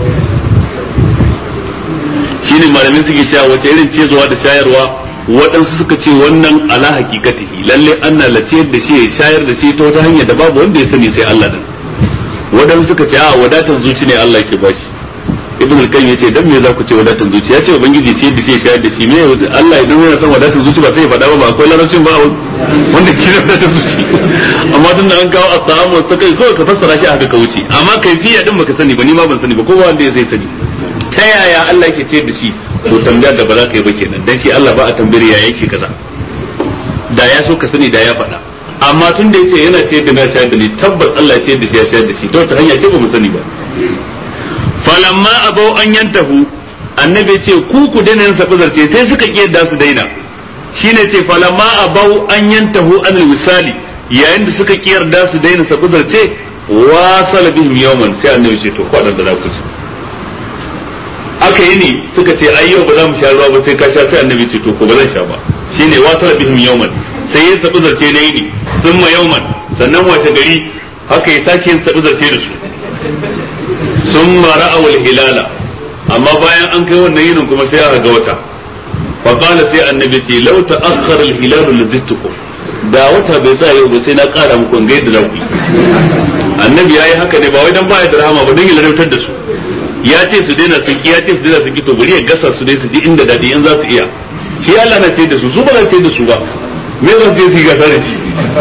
shine malamin suke cewa wace irin cizowa da shayarwa waɗansu suka ce wannan ala hakikatihi lalle ana la ciyar da shi ya shayar da shi ta wata hanyar da babu wanda ya sani sai Allah din waɗansu suka ce a wadatar zuci ne Allah ke bashi ibn al-qayyim yace dan me za ku ce wadatar zuci ya ce ubangiji ce da shi shayar da shi me Allah idan yana son wadatar zuci ba sai ya faɗa ba ba akwai larabcin ba wanda ke da wadatar zuci amma tun da an kawo at-ta'amu sakai ko ka fassara shi haka ka wuce amma kaifiya din baka sani ba ni ma ban sani ba kowa wanda zai sani ta yaya Allah yake ce da shi to tambaya da ba za ka yi ba kenan dan shi Allah ba a tambayar ya yake kaza da ya so ka sani da ya faɗa amma tun da yace yana ce da na shayar da ni tabbas Allah ya ce da shi ya shayar da shi to ta hanya ce ba mu sani ba falamma abau an yantahu annabi ce ku ku daina yin sabu zarce sai suka ki yadda su daina shine ce falamma abau an yantahu an wisali yayin da suka ki yarda su daina sabu zarce wasala bihim yawman sai annabi ce to kwadan da za ku ci aka yi ne suka ce ai yau ba za mu sha ruwa ba sai ka sha sai annabi ce to ko ba zan sha ba shine wasara bihim yawman sai ya sabu zarce na yini thumma yawman sannan wace gari haka ya sake yin sabu zarce da su summa ra'aw al-hilala amma bayan an kai wannan yinin kuma sai aka ga wata fa qala sai annabi ce law ta'akhkhara al-hilal lazittukum da wata bai sa yau ba sai na kara muku ga yadda za ku yi annabi yayi haka ne ba wai dan baya da rahama ba dan ya larabtar da su ya ce su daina sun ki ya ce su daina sun ki to bari ya gasa su dai su ji inda dadi in za su iya shi Allah na ce da su su ba na ce da su ba me zan ce su yi gasa da shi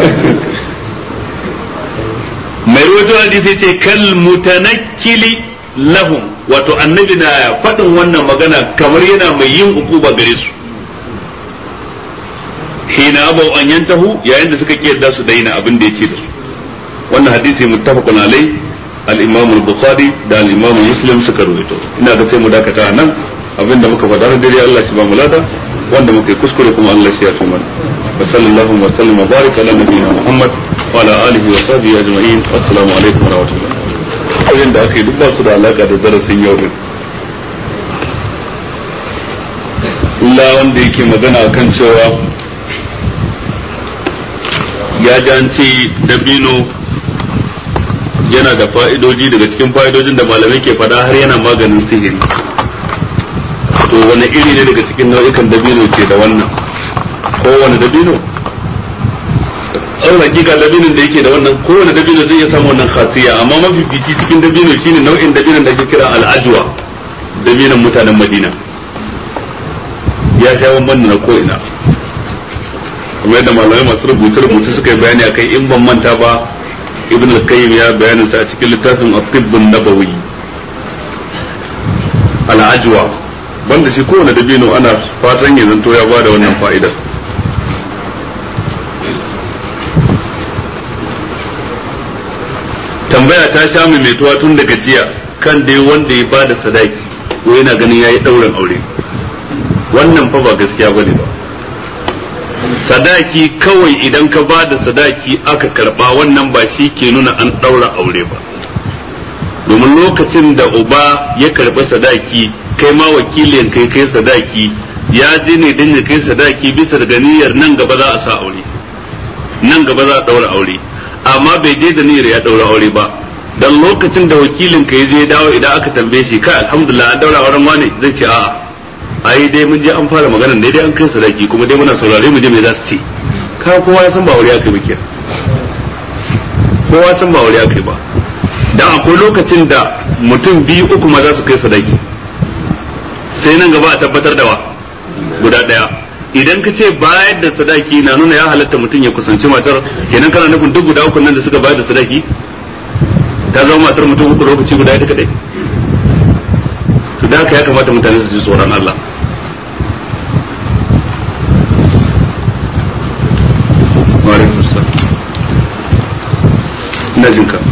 mai rawaito hadisi ce kal mutanakkili lahum wato annabi na faɗin wannan magana kamar yana mai yin ukuba gare su hina abau an yantahu yayin da suka kiyarda su daina abin da yace da su wannan hadisi muttafaqun alai al-imam al-bukhari da al-imam muslim suka rawaito ina ga sai mu dakata nan abinda muka faɗa da dare Allah shi ba mu lada wanda muka yi kuskure kuma Allah shi ya fi mana wa sallallahu wa sallam wa baraka ala nabiyyina muhammad wa ala alihi wa sahbihi ajma'in assalamu alaikum wa rahmatullah abin da aka yi duk ba su da alaka da darasin yau din illa wanda yake magana kan cewa ya ji an ce dabino yana da fa'idoji daga cikin fa'idojin da malamai ke faɗa har yana maganin sihiri to wani iri ne daga cikin nau'ikan dabino ke da wannan kowane dabino an hakika dabinin da yake da wannan kowane dabino zai iya samu wannan khasiya amma mafifici cikin dabino shine nau'in dabinon da ake kira al'ajwa dabinon mutanen madina ya sha bamban na ko ina kuma yadda malamai masu rubuce rubuce suka yi bayani akai in ban manta ba ibn al-qayyim ya bayanin sa a cikin littafin at-tibbun nabawi al-ajwa banda shi kowane dabino ana fatan ya zanto ya bada wannan fa'idar tambaya ta sha mai metuwa tun daga jiya kan dai wanda ya bada sadaki ko yana ganin yayi dauran aure wannan fa ba gaskiya bane ba sadaki kawai idan ka ba da sadaki aka karba wannan ba shi ke nuna an ɗaura aure ba domin lokacin da uba ya karɓi sadaki kai ma wakilin kai kai sadaki ya je ne don ya kai sadaki bisa da niyyar nan gaba za a sa aure nan gaba za a ɗaura aure amma bai je da niyyar ya ɗaura aure ba dan lokacin da wakilin ka ya je dawo idan aka tambaye shi kai alhamdulillah an ɗaura auren wane zai ce a'a ai dai mun je an fara magana dai dai an kai sadaki kuma dai muna saurare mu je me za su ce ka kowa ya san ba aure aka yi ba kowa san ba aure aka yi ba dan akwai lokacin da mutum biyu uku ma za su kai sadaki sai nan gaba a tabbatar da wa guda daya idan ka ce bayar da sadaki na nuna ya halatta mutum ya kusanci matar kenan kana nufin duk guda uku nan da suka bayar da sadaki ta zama matar mutum uku lokaci guda ita kadai to da haka ya kamata mutane su ji tsoron Allah ina jin ka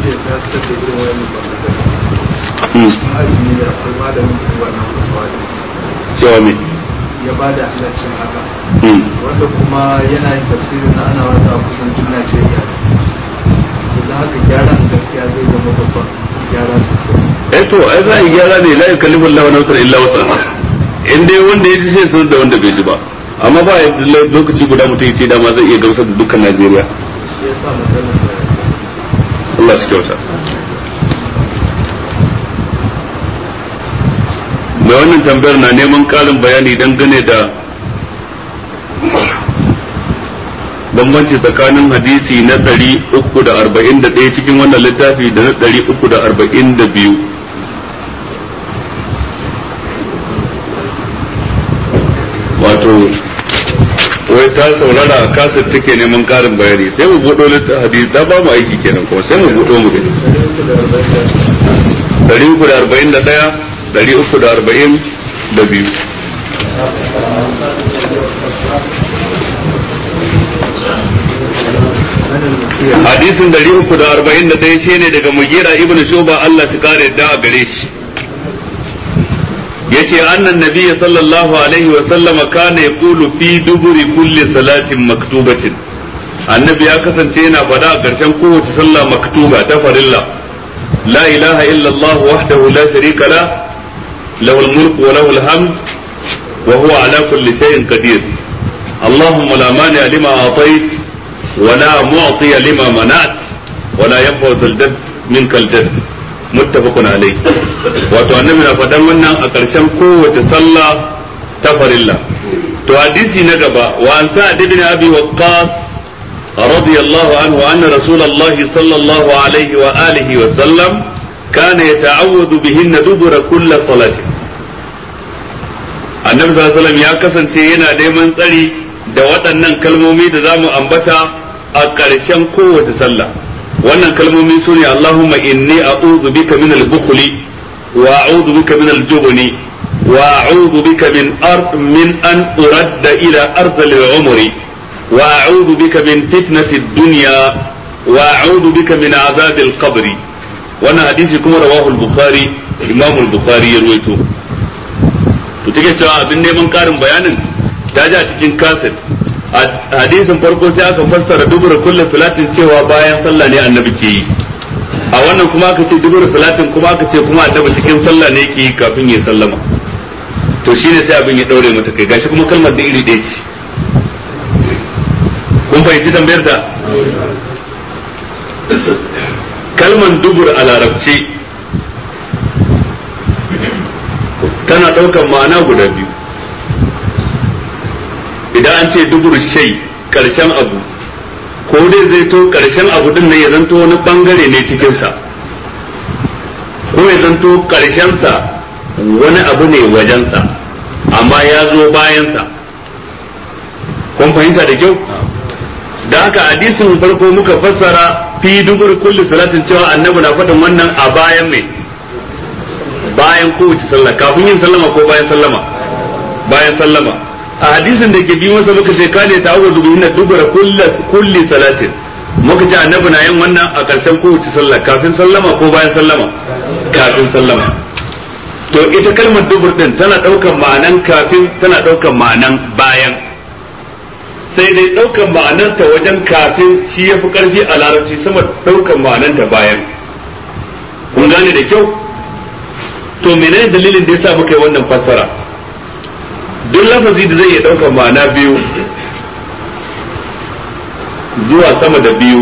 cewa me ya ba da halaccin haka wanda kuma yana yin tafsirin na ana wata a kusan duk Najeriya da haka gyaran gaskiya zai zama babban gyara sosai eh to ai za a yi gyara ne la yukallifu Allahu nafsan illa wusaha in dai wanda ya ji sai sanar da wanda bai ji ba amma ba ya lokaci guda mutum ya ce dama zai iya gamsar da dukkan Najeriya shi yasa matsalar da Allah su kyauta mai wannan tambayar na neman ƙarin bayani dangane da bambanci tsakanin hadisi na ɗari uku da arba'in da ɗaya cikin wannan littafi da na ɗari uku da arba'in da biyu wato wai ta saurara a kasar take neman ƙarin bayani sai mu buɗo littafi hadisi ta ba mu aiki kenan kuma sai mu buɗo mu gani ɗari uku da arba'in da ɗaya ɗari uku da arba'in da biyu hadisin ɗari uku da arba'in da ɗaya shi ne daga mugira ibn shuba Allah su kare da a gare shi yace annan nabiyyi sallallahu alaihi wa sallama kana yaqulu fi duburi kulli salatin maktubatin annabi ya kasance yana faɗa a ƙarshen kowace sallah maktuba ta farilla la ilaha illa Allah wahdahu la sharika la له الملك وله الحمد وهو على كل شيء قدير اللهم لا مانع لما أعطيت ولا معطي لما منعت ولا ينفع ذا الجد منك الجد متفق عليه wato annabi na faɗan wannan a ƙarshen kowace sallah ta farilla to hadisi na gaba wa an sa'ad ibn abi waqqas radiyallahu anhu anna rasulullahi sallallahu alaihi wa alihi wa sallam kana yata'awwadu bihinna dubura kulli salati annabi sallallahu alaihi wasallam ya kasance yana neman tsari da waɗannan kalmomi da zamu ambata a ƙarshen kowace sallah wannan kalmomi su ne Allahumma inni a'udhu bika min al-bukhli wa a'udhu bika min al-jubni wa a'udhu bika min ard min an uradda ila ardh al-umri wa a'udhu bika min fitnati ad-dunya wa a'udhu bika min azab al-qabr wannan hadisi kuma rawahu al-bukhari imam al-bukhari ya ruwaito to take cewa abin neman karin bayanin ta ji a cikin kaset hadisin farko sai aka fassara dubura kulli salatin cewa bayan sallah ne annabi ke yi a wannan kuma aka ce dubura salatin kuma aka ce kuma annabi cikin sallah ne ke yi kafin ya sallama to shine sai abin ya daure mata kai gashi kuma kalmar da iri ɗaya ce kun fahimci tambayar ta kalmar dubur a larabci tana ɗaukar ma'ana guda biyu idan an ce dubur shai karshen abu ko dai zai to karshen abu din nan ya zanto wani bangare ne cikinsa ko ya zanto karshensa wani abu ne wajensa amma ya zo bayansa kun fahimta da kyau da haka hadisin farko muka fassara fi dubur kulli salatin cewa annabi na faɗin wannan a bayan mai bayan kowace sallah kafin yin sallama ko bayan sallama bayan sallama a hadisin da ke bi masa muka ce kane ta awu zubi na dubura kulli salatin muka ce annabi na yin wannan a ƙarshen kowace sallah kafin sallama ko bayan sallama kafin sallama to ita kalmar dubur din tana ɗaukan ma'anan kafin tana ɗaukan ma'anan bayan sai dai ɗaukan ma'anarta wajen kafin shi ya fi ƙarfi a larabci sama ɗaukan ma'ananta bayan kun gane da kyau to menene dalilin da yasa muka yi wannan fassara duk lafazi da zai iya ɗaukar ma'ana biyu zuwa sama da biyu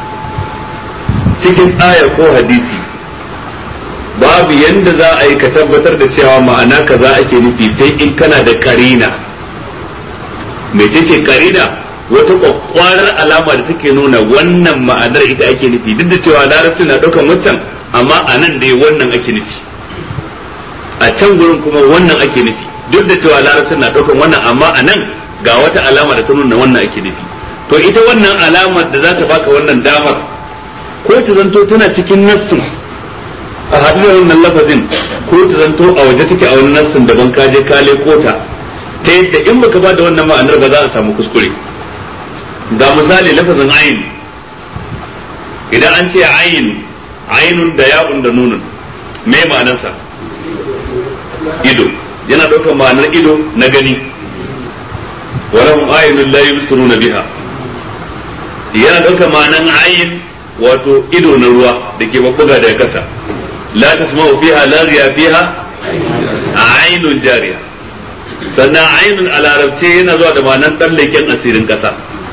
cikin aya ko hadisi babu yanda za a yi ka tabbatar da cewa ma'ana kaza ake nufi sai in kana da karina mecece karina wata kwakwarar alama da take nuna wannan ma'anar ita ake nufi duk da cewa larabci na ɗaukar wancan amma a nan dai wannan ake nufi a can gurin kuma wannan ake nufi duk da cewa larabcin na ɗaukan wannan amma a nan ga wata alama da ta nuna wannan ake nufi to ita wannan alamar da za ta baka wannan damar ko ta zanto tana cikin nassin a haɗu da wannan lafazin ko ta zanto a waje take a wani nassin daban ka je ka leko ta ta yadda in baka ba da wannan ma'anar ba za a samu kuskure ga misali lafazin ayin idan an ce ayin ainun da ya'un da nunun me ma'anarsa ido yana ɗaukar ma'anar ido na gani walahum ayinun la yubsiruna biha yana ɗaukar ma'anar ayin wato ido na ruwa da ke babbuga daga kasa la tasma'u fiha laghiya fiha ainun jariya sannan ainun a larabce yana zuwa da ma'anar tsallaken asirin kasa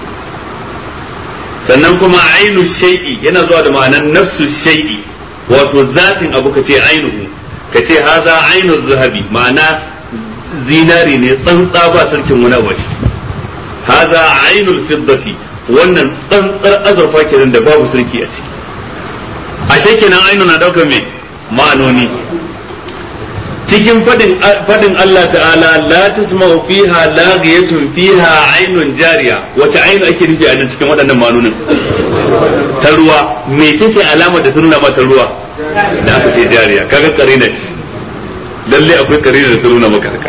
sannan kuma ainu shay'i yana zuwa da ma'anar nafsu shay'i wato zatin abu kace ainuhu ka ce haza ainihin zahabi ma'ana zinari ne tsantsa ba sarkin wani abu ce haza ainihin fiddati wannan tsantsar azurfa kenan da babu sarki a ciki ashe kenan ainihin na daukar mai ma'anoni cikin fadin fadin Allah ta'ala la tasma'u fiha laghiyatun fiha ainun jariya wace ainu ake nufi a nan cikin waɗannan ma'anonin ta ruwa me ce alamar da ta nuna mata ruwa da aka ce jariya kaga karina ce lalle akwai karina da ta nuna maka haka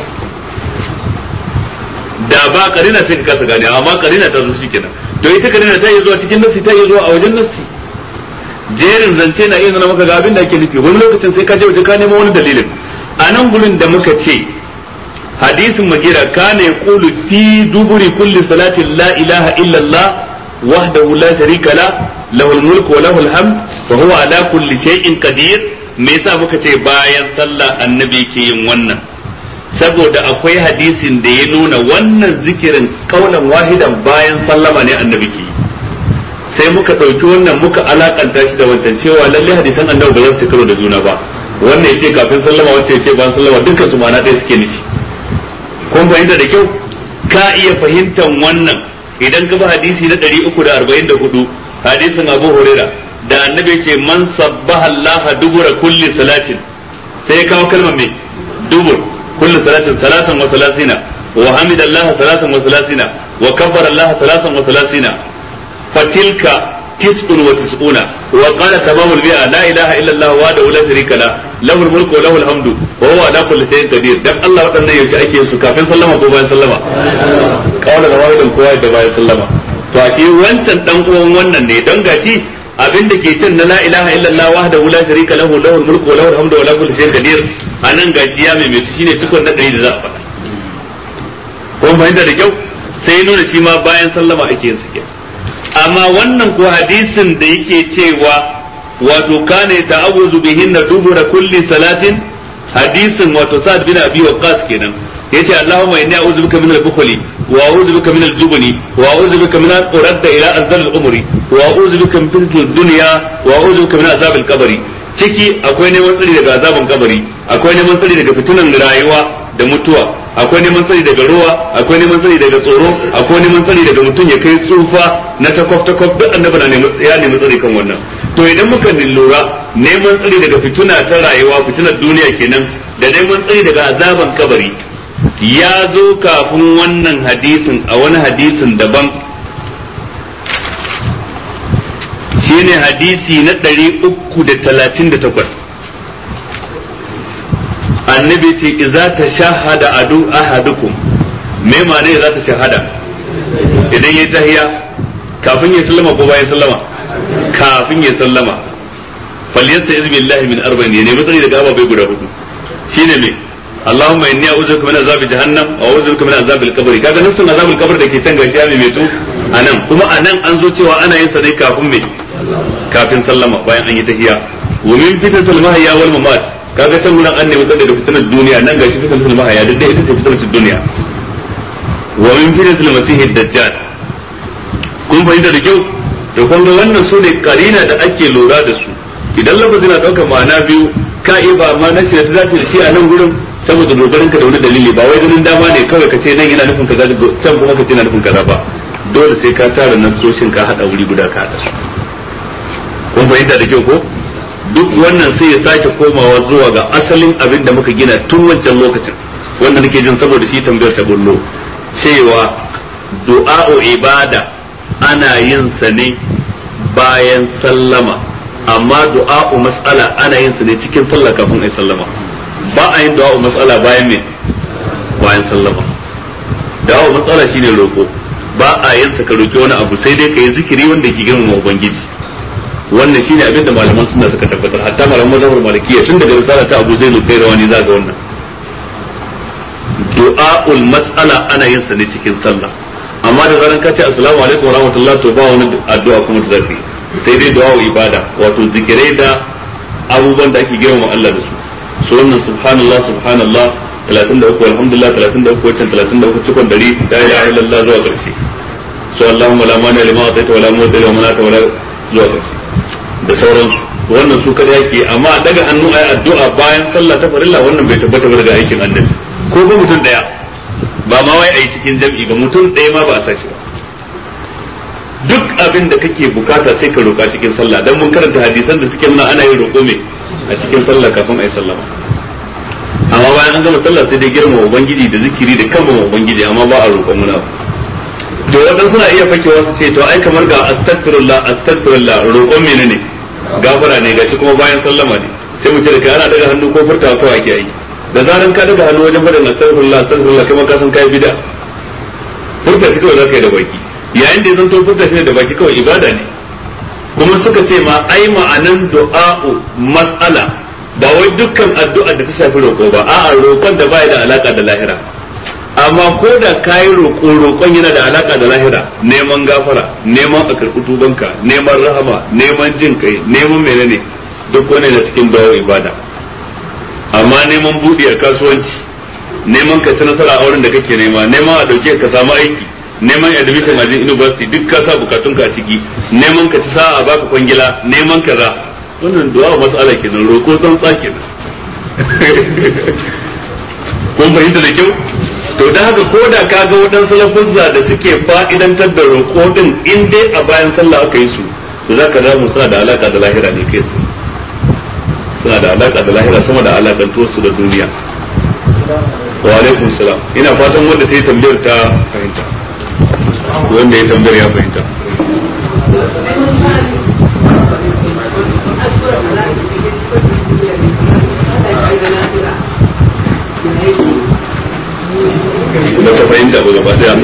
da ba karina sai ka kasa gane amma karina ta zo kenan to ita karina ta yi zuwa cikin nassi ta yi zuwa a wajen nassi jerin zance na iya nuna maka ga abin da ake nufi wani lokacin sai ka je waje ka nemo wani dalilin a nan gurin da muka ce hadisin magira kana yaqulu fi duburi kulli salatin la ilaha illa Allah wahdahu la sharika la lahul mulku wa lahul hamd wa huwa ala kulli shay'in qadir me yasa muka ce bayan sallah annabi ke yin wannan saboda akwai hadisin da ya nuna wannan zikirin kaulan wahidan bayan sallama ne annabi ke yi sai muka ɗauki wannan muka alakanta shi da wancan cewa lalle hadisan annabi ba za su karo da juna ba wannan ya ce kafin sallama wancan ya ce bayan sallama dukkan su ma'ana ɗaya suke nufi kun fahimta da kyau ka iya fahimtar wannan idan ka bi hadisi na 344 hadisin Abu Huraira da annabi ce man sabbaha Allah dubura kulli salatin sai ya kawo kalmar me dubur kulli salatin salasan wa salasina wa hamidallah salasan wa salasina wa kabbara Allah salasan wa salasina fatilka tis'un wa tis'una wa qala tamamul bi'a la ilaha illa Allah wa la sharika la lahul mulku wa lahul hamdu wa huwa ala kulli shay'in qadir dan Allah wadannan yaushe ake yin su kafin sallama ko bayan sallama kawai da wahidan kowa da bayan sallama to a shi wancan dan uwan wannan ne don gashi abin da ke cin na la ilaha illallah wahdahu la sharika lahu lahul mulku wa lahul hamdu wa la kulli shay'in qadir anan gashi ya mai mai shine cikon na dari da za a faɗa kun fahimta da kyau sai nuna shi ma bayan sallama ake yin su amma wannan ko hadisin da yake cewa wato kana ta'awuzu bihinna dubura kulli salatin hadisin wato sa'ad bin abi waqqas kenan yace Allahumma inni a'udhu bika min al-bukhli wa a'udhu bika min al-jubni wa a'udhu bika min al-uradda ila anzal al-umri wa a'udhu bika min fitnati ad-dunya wa a'udhu bika min azab al-qabri ciki akwai neman tsari daga azaban kabari akwai neman tsari daga fitunan rayuwa da mutuwa akwai neman tsari daga ruwa akwai neman tsari daga tsoro akwai neman tsari daga mutum ya kai tsufa na takwaf takwaf duk annabi na neman ya nemi tsari kan wannan to idan muka lura neman tsari daga fituna ta rayuwa fitunar duniya kenan da neman tsari daga azaban kabari ya zo kafin wannan hadisin a wani hadisin daban shine hadisi na ɗari uku da talatin da takwas annabi ce iza ta shahada adu ahadukum me ma'ana za ta shahada idan ya tahiya kafin ya sallama ko bayan sallama kafin ya sallama falyasta izbi billahi min arba'in ya nemi tsari daga ababai guda hudu shine me Allahumma inni a'udhu bika min azabi jahannam wa a'udhu bika min azabil qabr kaga nufin azabil qabr da ke can gashi ya mai to anan kuma anan an zo cewa ana yin sa ne kafin me kafin sallama bayan an yi tahiyya wa min fitnatul mahya wal mamat kaga can gurin an nemi tsare da fitnar duniya nan gashi fitnatul mahya duk da ita ce fitnatul duniya wa min fitnatul masihid dajjal kun fahimta da kyau da kun ga wannan su ne karina da ake lura da su idan lafazin na daukar ma'ana biyu ka iya ba ma nashi da ta dace da shi a nan gurin saboda dogarin ka da wani dalili ba wai ganin dama ne kawai ka ce nan yana nufin kaza can kuma ka ce yana nufin kaza ba dole sai ka tara nasoshin ka hada wuri guda ka hada su kun fahimta da kyau ko duk wannan sai ya sake komawa zuwa ga asalin abin da muka gina tun wancan lokacin wanda nake jin saboda shi tambayar ta bullo cewa du'a'u ibada ana yin sa ne bayan sallama amma du'a'u mas'ala ana yin sa ne cikin sallah kafin ai sallama ba a yin du'a'u mas'ala bayan me bayan sallama du'a'u mas'ala shine roko ba a yin sa ka roki wani abu sai dai ka yi zikiri wanda ke girmama ubangiji wannan shine abin da malaman suna suka tabbatar hatta malaman mazhabar malikiya tun daga risala ta Abu Zainul Qayrawani za ga wannan du'aul mas'ala ana yin sa ne cikin sallah amma da zaran ka ce assalamu alaikum wa rahmatullah to ba wani addu'a kuma da zafi sai dai du'a ibada wato zikirai da abubuwan da ake girmama Allah da su su wannan subhanallah subhanallah 33 alhamdulillah 33 wancan 33 cikon dari la ilaha illallah zuwa karshe so allahumma la mani lima ataita wala mu'ti lima manata wala zuwa karshe da sauransu wannan su kada yake amma daga hannu ayi addu'a bayan sallah ta farilla wannan bai tabbata ba daga aikin annabi ko ba mutum daya ba ma wai ayi cikin jam'i ba mutum daya ma ba a sashi ba duk abin da kake bukata sai ka roka cikin sallah dan mun karanta hadisan da suke nuna ana yin roƙo me a cikin sallah kafin ayi sallah amma bayan an gama sallah sai dai girma ubangiji da zikiri da kan ubangiji amma ba a roƙon muna to wadan suna iya fakewa su ce to ai kamar ga astaghfirullah astaghfirullah roƙon menene gafara ne gashi kuma bayan sallama ne sai mu ce da kai ana daga hannu ko furtawa kawai ake yi da zaran ka daga hannu wajen faɗin astaghfirullah astaghfirullah kai ma ka san kai bid'a furta shi kawai zaka yi da baki yayin da ya zanto furta shi ne da baki kawai ibada ne kuma suka ce ma ai ma'anan du'a'u mas'ala ba wai dukkan addu'a da ta shafi roƙo ba a'a roƙon da baya da alaka da lahira amma ko da kayi roƙo roƙon yana da alaka da lahira neman gafara neman a karɓi tubanka neman rahama neman jin kai neman menene duk wani na cikin dawo ibada amma neman buɗe a kasuwanci neman ka ci nasara a wurin da kake nema neman a ɗauke ka samu aiki neman admission a university duk ka sa bukatun ka a ciki neman ka ci sa'a a baka kwangila neman kaza wannan du'a mas'ala kenan roƙo tsantsa kenan kun fahimta da kyau to da haka ko da ka ga waɗansu lafuzza da suke fa'idantar da roƙo din in dai a bayan sallah aka yi su to za ka mu suna da alaka da lahira ne kai su suna da alaka da lahira sama da alakantuwar su da duniya wa alaikum salam ina fatan wanda ta yi tambayar ta fahimta wanda ya tambayar ya fahimta ba ta fahimta ba gaba daya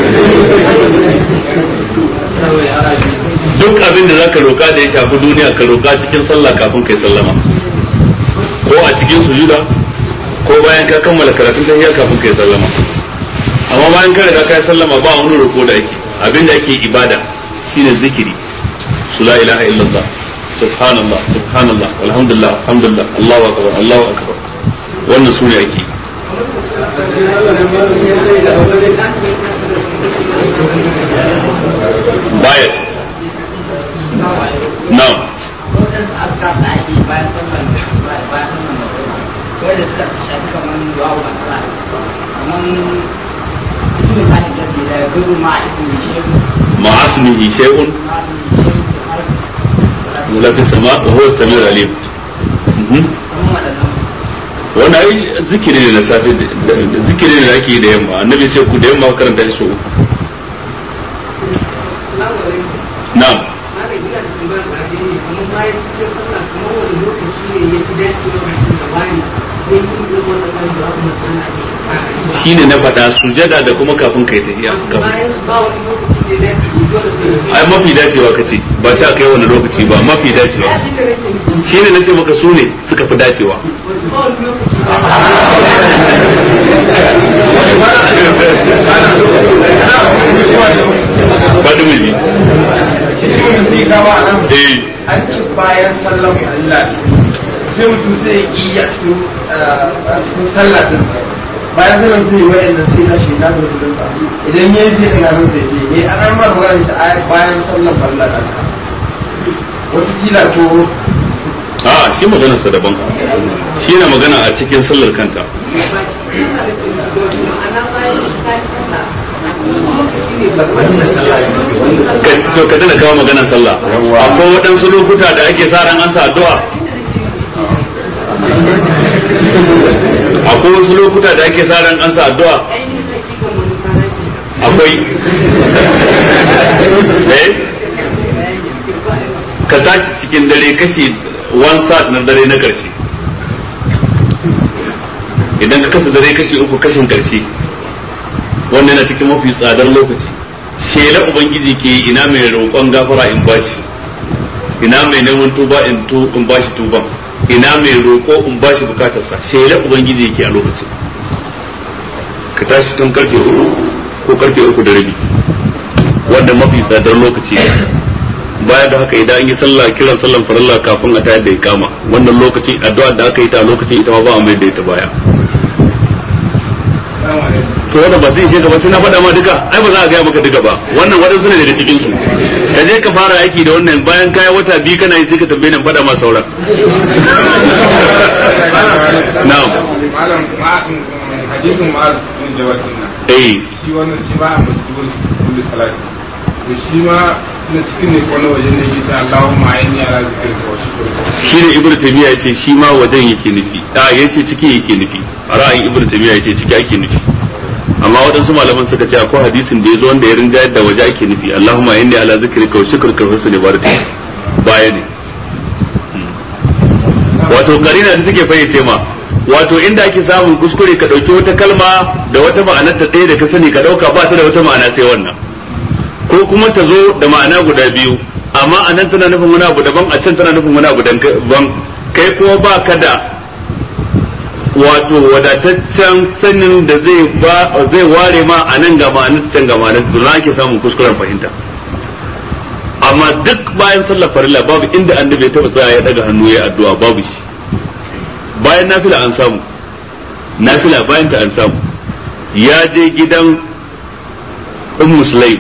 duk abin da zaka roka da ya shafi duniya ka roka cikin sallah kafin kai sallama ko a cikin sujuda ko bayan ka kammala karatun tahiyya kafin kai sallama amma bayan ka riga kai sallama ba wani roko da ake abin da ake ibada shine zikiri su la ilaha illallah subhanallah subhanallah alhamdulillah alhamdulillah allahu akbar allahu akbar wannan sune ake baya ce na'am waɗansu askar da ake bayan sallar bayan sallar magana wanda suka shafi kamar du'a wa masala kamar su misali jabbi da gudu ma a ismi shehu ma asmihi shay'un ma ismi shehu da har wala fi sama wa huwa as-sami'ul alim Mhm. kamar waɗannan wannan ai zikiri ne na safe da- zikiri ne da ake yi da yamma annabi ce ku da yamma karanta shi so uku na'am shine na faɗa sujada da kuma kafin kai tafiya kafin ai mafi dacewa kace ba ta kai wani lokaci ba mafi dacewa shine nace maka su ne suka fi dacewa faɗi miji sai gawa nan eh an ci bayan sallan Allah sai mutum sai ya ƙi a cikin a cikin sallah din bayan sallan sai ya wa'anda sai na shi na da kudin sa idan yayi sai daga nan sai ya yi an an ba magana ta ayar bayan sallan Allah da wata kila to a shi maganar sa daban shi na magana a cikin sallar kanta ka to ka dana kawo maganar sallah akwai waɗansu lokuta da ake sa ran an sa addu'a akwai wasu lokuta da ake sa ran an sa addu'a akwai eh ka tashi cikin dare kashi one sat na dare na karshe idan ka kasa dare kashi uku kashin karshe wannan yana cikin mafi tsadar lokaci shela ubangiji ke yi, ina mai roƙon gafara in bashi ina mai neman tuba in tu in bashi tuban ina mai roƙo in bashi bukatarsa shela ubangiji ke a lokacin ka tashi tun karfe uku ko karfe uku da rabi wanda mafi tsadar lokaci ne baya da haka idan an yi sallah kiran sallan farilla kafin a tayar da ikama wannan lokaci addu'a da aka yi ta a lokacin ita ma ba a mai da ita baya to wanda ba zai ishe ka ba sai na faɗa ma duka ai ba za a gaya maka duka ba wannan waɗansu ne daga cikin su ka je ka fara aiki da wannan bayan kaya wata biyu kana yi sai ka tambaye ni faɗa ma sauran na'am malam hadisin ma'az bin jabal din nan eh shi wannan shi ba a majbur kulli salati to shi ma na cikin ne ko na wajen ne yake ta Allahumma inni ala zikrika wa shukrika shine ibnu taymiya yace shi ma wajen yake nufi a yace ciki yake nufi ra'ayin ibnu taymiya yace ciki ake nufi amma waɗansu malaman suka ce akwai hadisin da yazo wanda ya rinjayar da waje ake nufi Allahumma inni ala zikrika wa shukrika wa husni ibadatik baya ne wato karina da take fayyace ma wato inda ake samun kuskure ka dauki wata kalma da wata ma'anar ta ɗaya da ka sani ka dauka ba ta da wata ma'ana sai wannan ko kuma ta zo da ma'ana guda biyu amma a nan tana nufin wani abu daban a can tana nufin wani abu daban kai kuma ba ka da wato wadataccen sanin da zai ba zai ware ma a nan ga ma'anar can ga ma'anar to na ake samun kuskuren fahimta amma duk bayan sallar farilla babu inda annabi ya taba tsaya ya daga hannu ya addu'a babu shi bayan nafila an samu nafila bayan ta an samu ya je gidan ummu sulaim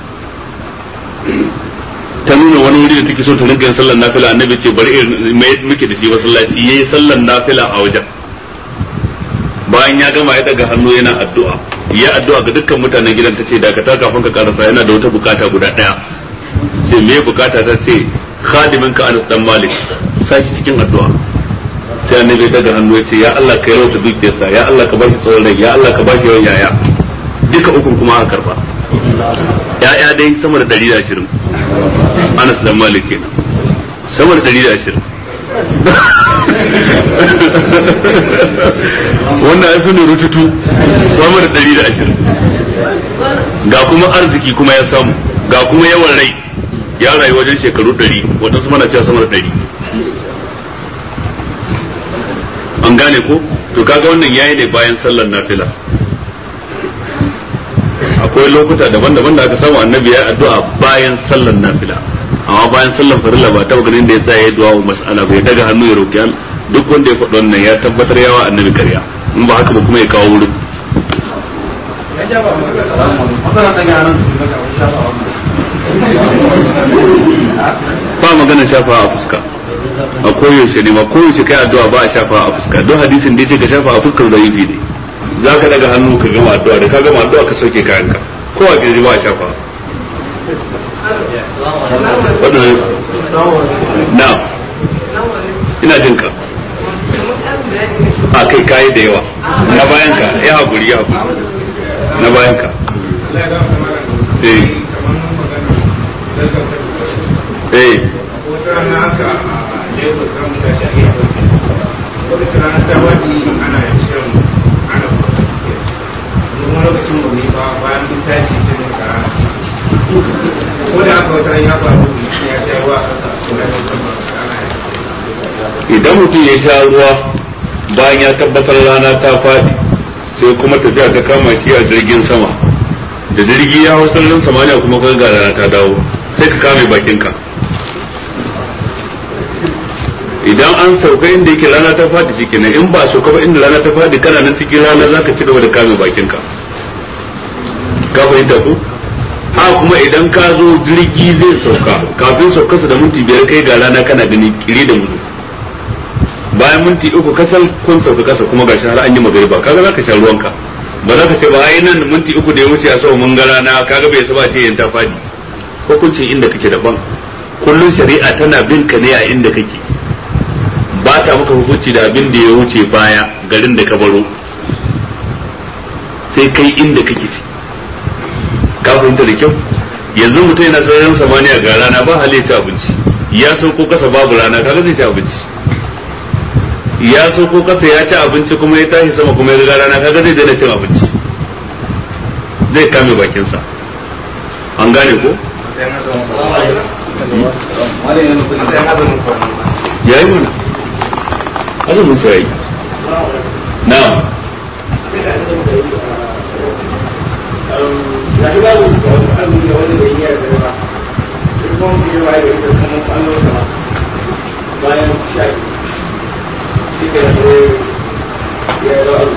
ta nuna wani wuri da take so ta rinka yin sallar nafila annabi ce bari mai muke da shi masallaci yayi sallar nafila a wajen bayan ya gama ya daga hannu yana addu'a ya addu'a ga dukkan mutanen gidan ta ce dakata kafin ka karasa yana da wata bukata guda daya ce me bukata ta ce khadimin ka Anas dan Malik saki cikin addu'a sai annabi ya daga hannu ya ce ya Allah ka yarauta dukiyarsa ya Allah ka bashi tsawon rai ya Allah ka bashi yawan yaya duka ukun kuma aka karba ya'ya dai sama da 120 Anas dan Malik kenan sama da 120 wannan ya sune rututu sama da 120 ga kuma arziki kuma ya samu ga kuma yawan rai ya rayu wajen shekaru 100 waɗansu mana cewa sama da 100 an gane ko to kaga wannan yayi ne bayan sallar nafila akwai lokuta daban-daban da aka samu annabi ya addu'a bayan sallar nafila amma bayan sallar farilla ba taba ganin da ya tsaya ya du'a wa mas'ala bai daga hannu ya roki duk wanda ya faɗi wannan ya tabbatar yawa annabi karya in ba haka ba kuma ya kawo wurin ba magana shafa a fuska a koyaushe ne ma koyaushe kai addu'a ba a shafa a fuska don hadisin da yace ka shafa a fuskar da yi ne za ka daga hannu ka gama addu'a da ka gama addu'a ka sauke kayanka ko a kirji ba a shafa waɗannan na ina jin ka a kai kayi da yawa na bayan ka ya haƙuri ya haƙuri na bayan ka eh eh wata rana haka a lagos za mu tashi a iya wata rana ta wadi ana shirin ana kuma lokacin mu ne ba bayan mun tashi sai mun kara ko da haka wata ya faru ya sha ruwa a ƙasa ko da idan mutum ya sha ruwa bayan ya tabbatar rana ta faɗi sai kuma tafiya ta kama shi a jirgin sama da jirgi ya hau sararin samaniya kuma ka ga rana ta dawo sai ka kame bakinka idan an sauka inda yake rana ta faɗi shi ne in ba sauka ba inda rana ta faɗi kana nan cikin rana za ka ci gaba da kame bakinka ka fahimta ku ha kuma idan ka zo jirgi zai sauka kafin saukarsa da minti biyar kai ga rana kana gani kiri da muzu bayan minti uku kasal kun sauka kasa kuma gashi har an yi magariba kaga zaka sha ruwanka ba za ka ce ba ai nan minti uku da ya wuce a sau mun ga rana kaga bai saba ce yan ta fadi hukuncin inda kake daban kullun shari'a tana bin ka ne a inda kake ba ta maka hukunci da abin da ya wuce baya garin da ka baro sai kai inda kake ci ka fahimta da kyau yanzu mutum yana sararin samaniya ga rana ba hali ya ci abinci ya sauko kasa babu rana kaga zai ci abinci ya sauko kasa ya ci abinci kuma ya tashi sama kuma ya riga rana kaga zai daina cin abinci zai kame bakinsa an gane ko ya yi mana azumin sa yayi na'am ga shi babu azumi da wani bai yi yarda ba sai kuma mutum ya waye da kuma kwallo sama bayan sha shi ke da ya yi rawa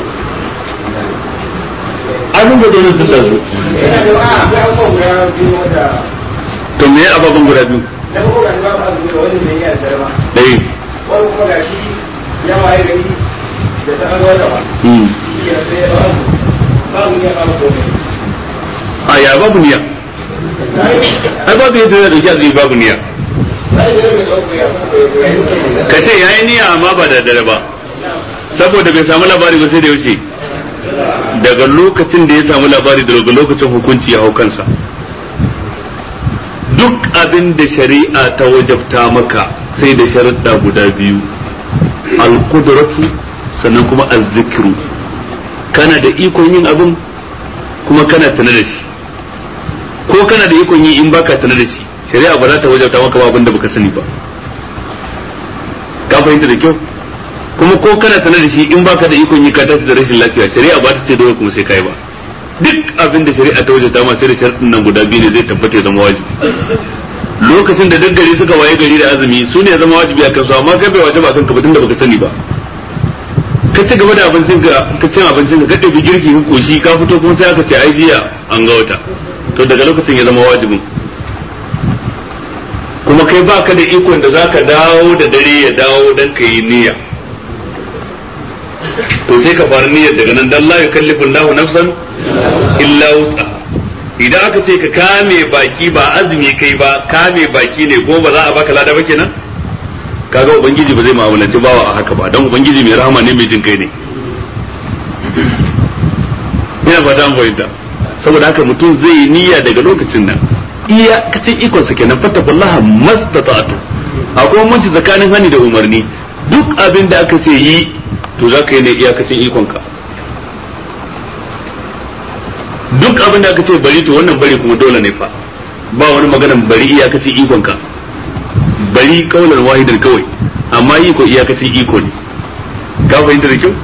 abin da dole tun da su yana da a ga abubuwan guda biyu wanda to me ya ababen guda biyu na kuma ga shi babu azumi da wani bai yi yarda ba dai wani kuma ga shi ya waye gari da ta an wata ba hmm shi ke da sai ya rawa babu ya babu komai a ya babu niyya ai babu yadda ya dauki azumi babu niyya sai da ya dauko ya kuma ka ce yayi niyya amma ba da dare ba saboda bai samu labari ba sai da yaushe daga lokacin da ya samu labari daga lokacin hukunci ya hau kansa duk abin da shari'a ta wajabta maka sai da sharaɗa guda biyu al-qudratu sannan kuma al-zikru kana da ikon yin abin kuma kana tana da shi ko kana da ikon yi in baka tana da shi shari'a ba za ta wajabta maka ba abin da baka sani ba ka fahimta da kyau kuma ko kana sanar da shi in baka da ikon yi ka tashi da rashin lafiya shari'a ba ta ce dole kuma sai kai ba duk abin da shari'a ta wajen ma sai da sharɗin nan guda biyu ne zai tabbata ya zama wajibi lokacin da duk gari suka waye gari da azumi su ne ya zama wajibi a kansu amma kai bai wajiba a kanka ba tunda baka sani ba ka ci gaba da abincin ka ka cin abincin ka ka ɗabi girki ka koshi ka fito kuma sai aka ce ai jiya an ga wata to daga lokacin ya zama wajibin kuma kai baka da ikon da zaka dawo da dare ya dawo dan ka yi niyya to sai ka fara niyyar daga nan dan la yukallifu Allahu nafsan illa wus'a idan aka ce ka kame baki ba azumi kai ba kame baki ne ko ba za a baka lada ba kenan kaga ubangiji ba zai mu'amalanci bawa a haka ba dan ubangiji mai rahama ne mai jin kai ne ina fata an fahimta saboda haka mutum zai yi niyya daga lokacin nan iya kacin ikon sa kenan fattakullaha mastata'tu akwai manci tsakanin hani da umarni duk abin da aka ce yi to za ka yi ne iyakacin ikonka duk abin da aka ce bari to wannan bari kuma dole ne fa ba wani maganan bari iyakacin ikonka bari kaular wahidan kawai amma yi ko iyakacin iko ne ka fahimta da kyau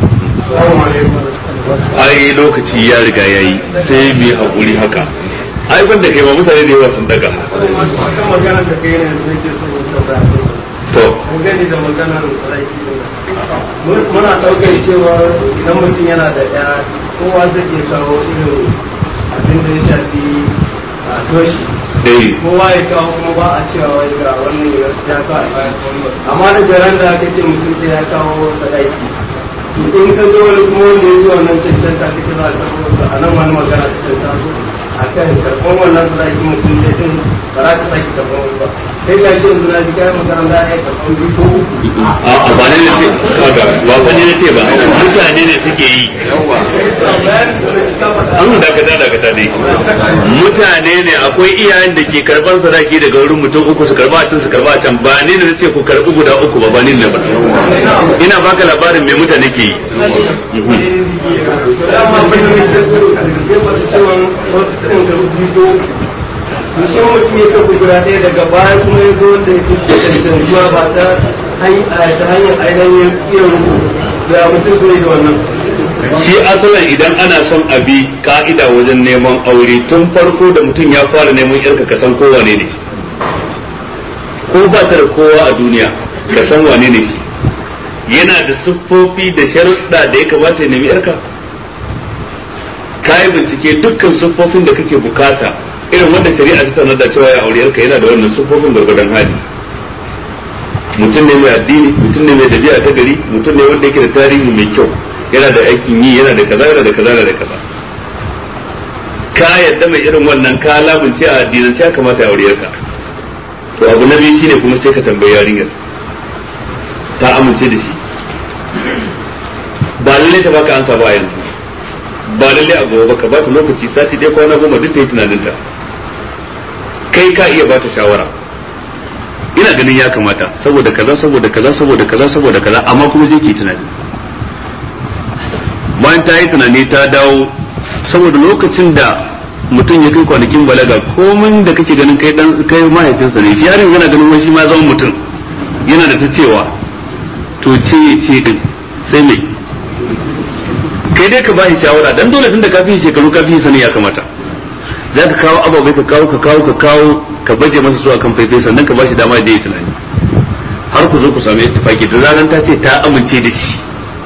ai lokaci ya riga ya yi sai mu yi haƙuri haka ai ban da kai ba mutane da yawa sun daga magana da kai ne sai ke son to gani da maganar sarki muna ɗaukar cewa idan mutum yana da ɗaya kowa zai iya kawo irin abin da ya shafi a toshi eh kowa ya kawo kuma ba a cewa wai ga wannan ya kawo amma da garan da aka ce mutum ɗaya ya kawo sadaki in ka zo wani kuma wanda ya zo wannan cancanta ka ce za a karɓo a nan wani magana ta canta su a kan karɓar wannan sadaki mutum ɗaya ɗin ba za ka sake karɓar wani ba kai ga shi yanzu na ji kayan magana za a iya karɓar biyu ko uku a ba ne ne ce kaga ba fa ne ce ba mutane ne suke yi an dakata dakata dai mutane ne akwai iyayen da ke karban sadaki daga wurin mutum uku su karba a can su karba a can ba ni ne ce ku karbi guda uku ba ba ni ne ba ina baka labarin me mutane ke yi Mushin mutum ya kafa guda ɗaya daga baya kuma ya zo da ya fi cancantuwa ba ta hanyar ainihin iya rubu da mutum zai da wannan. shi asalin idan ana son a bi ka'ida wajen neman aure tun farko da mutum ya fara neman yarka ka san kowane ne ko ba ta da kowa a duniya ka san wane ne shi yana da siffofi da sharuɗa da ya kamata ya nemi yarka ka yi bincike dukkan siffofin da kake bukata irin wanda shari'a ta sanar da cewa ya aure yarka yana da wannan siffofin gwargwadon hali mutum ne mai addini mutum ne mai dabi'a ta gari mutum ne wanda yake da tarihi mai kyau yana da aikin yi yana da kaza yana da kaza yana da kaza ka yadda mai irin wannan ka lamunce a addinin ya kamata ya aure ka to abu na biyu shine kuma sai ka tambayi yarinyar ta amince da shi ba lalle ta baka ansa ba yanzu ba lalle a gobe ka ba ta lokaci sati ɗaya kwana goma duk ta yi tunaninta kai ka iya ba ta shawara ina ganin ya kamata saboda kaza saboda kaza saboda kaza saboda kaza amma kuma je ki tunani bayan ta yi tunani ta dawo saboda lokacin da mutum ya kai kwanakin balaga komai da kake ganin kai dan kai mahaifinsa ne shi yarin yana ganin wai shi ma zama mutum yana da ta cewa to ce ya ce din sai me kai dai ka bashi shawara dan dole tun da kafin shekaru kafin sani ya kamata za ka kawo ababai ka kawo ka kawo ka kawo ka baje masa su akan faifai sannan ka bashi dama da yi tunani har ku zo ku samu ittifaki da zaran ta ce ta amince da shi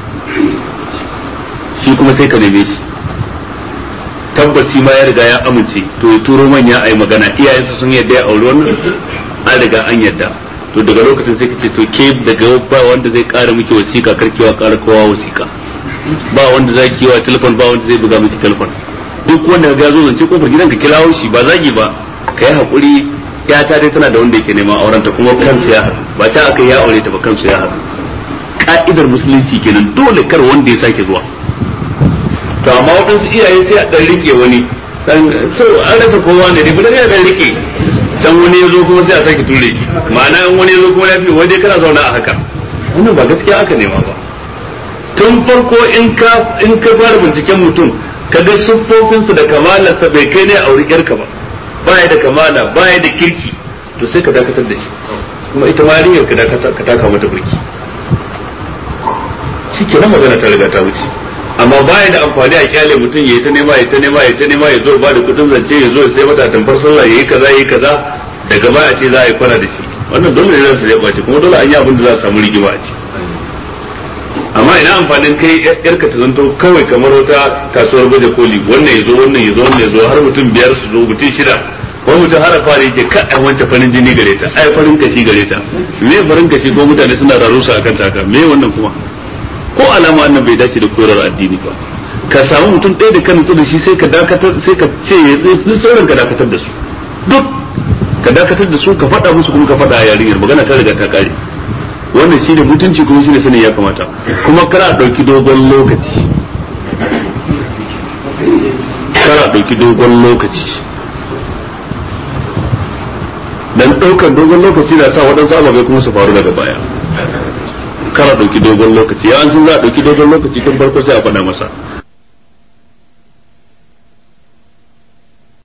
shi kuma sai ka neme shi tabbas shi ma ya riga ya amince to ya turo manya a yi magana iyayensa sun yadda ya auri wannan an riga an yadda to daga lokacin sai ka ce to ke daga ba wanda zai kara miki wasiƙa karkewa kara kowa wasiƙa ba wanda za ki yi wa telefon ba wanda zai buga miki telefon duk wanda ga zo zance kofar gidan ka kirawo shi ba zagi ba ka yi haƙuri ya ta dai tana da wanda yake neman aurenta kuma kansu ya haɗu ba ta aka ya aure ta ba kansu ya haɗu ka'idar musulunci kenan dole kar wanda ya sake zuwa to amma waɗansu iyaye sai a ɗan rike wani dan so an rasa kowa ne dai budan ya ɗan rike can wani ya zo kuma sai a sake ture shi ma'ana in wani ya zo kuma ya fi wani kana zauna a haka wannan ba gaskiya aka nema ba tun farko in ka in ka fara binciken mutum ka ga siffofinsa da kamalarsa bai kai ne a auri yarka ba baya da kamala baya da kirki to sai ka dakatar da shi kuma ita ma yarinyar ka dakata ka taka mata burki kenan magana ta riga ta wuce amma baya da amfani a kyale mutum ya yi ta nema ya ta nema ya ta nema ya zo ba da kudin zance ya zo ya sai mata tamfar sallah ya yi kaza ya yi kaza daga baya ce za a yi kwana da shi wannan dole ne ransa ya kwace kuma dole an yi abin da za a samu rigima a ciki amma ina amfanin kai yarka ta zanto kawai kamar wata kasuwar baje koli wannan ya zo wannan ya zo wannan ya zo har mutum biyar su zo mutum shida wani mutum har fara yake ka ai wancan farin jini gare ta ai farin kashi gare ta me farin kashi ko mutane suna rarusa akan taka me wannan kuma ko alama wannan bai dace da koyarwar addini ba ka samu mutum ɗaya da kan nutsu da shi sai ka dakatar sai ka ce ya sauran ka dakatar da su duk ka dakatar da su ka faɗa musu kuma ka faɗa a yarinyar magana ta riga ta kare wannan shi ne mutunci kuma shi ne sanin ya kamata kuma kara a ɗauki dogon lokaci kara a ɗauki dogon lokaci dan ɗaukar dogon lokaci na sa waɗansu ababai kuma su faru daga baya kara ɗauki dogon lokaci ya an sun za a ɗauki dogon lokaci tun farko sai a faɗa masa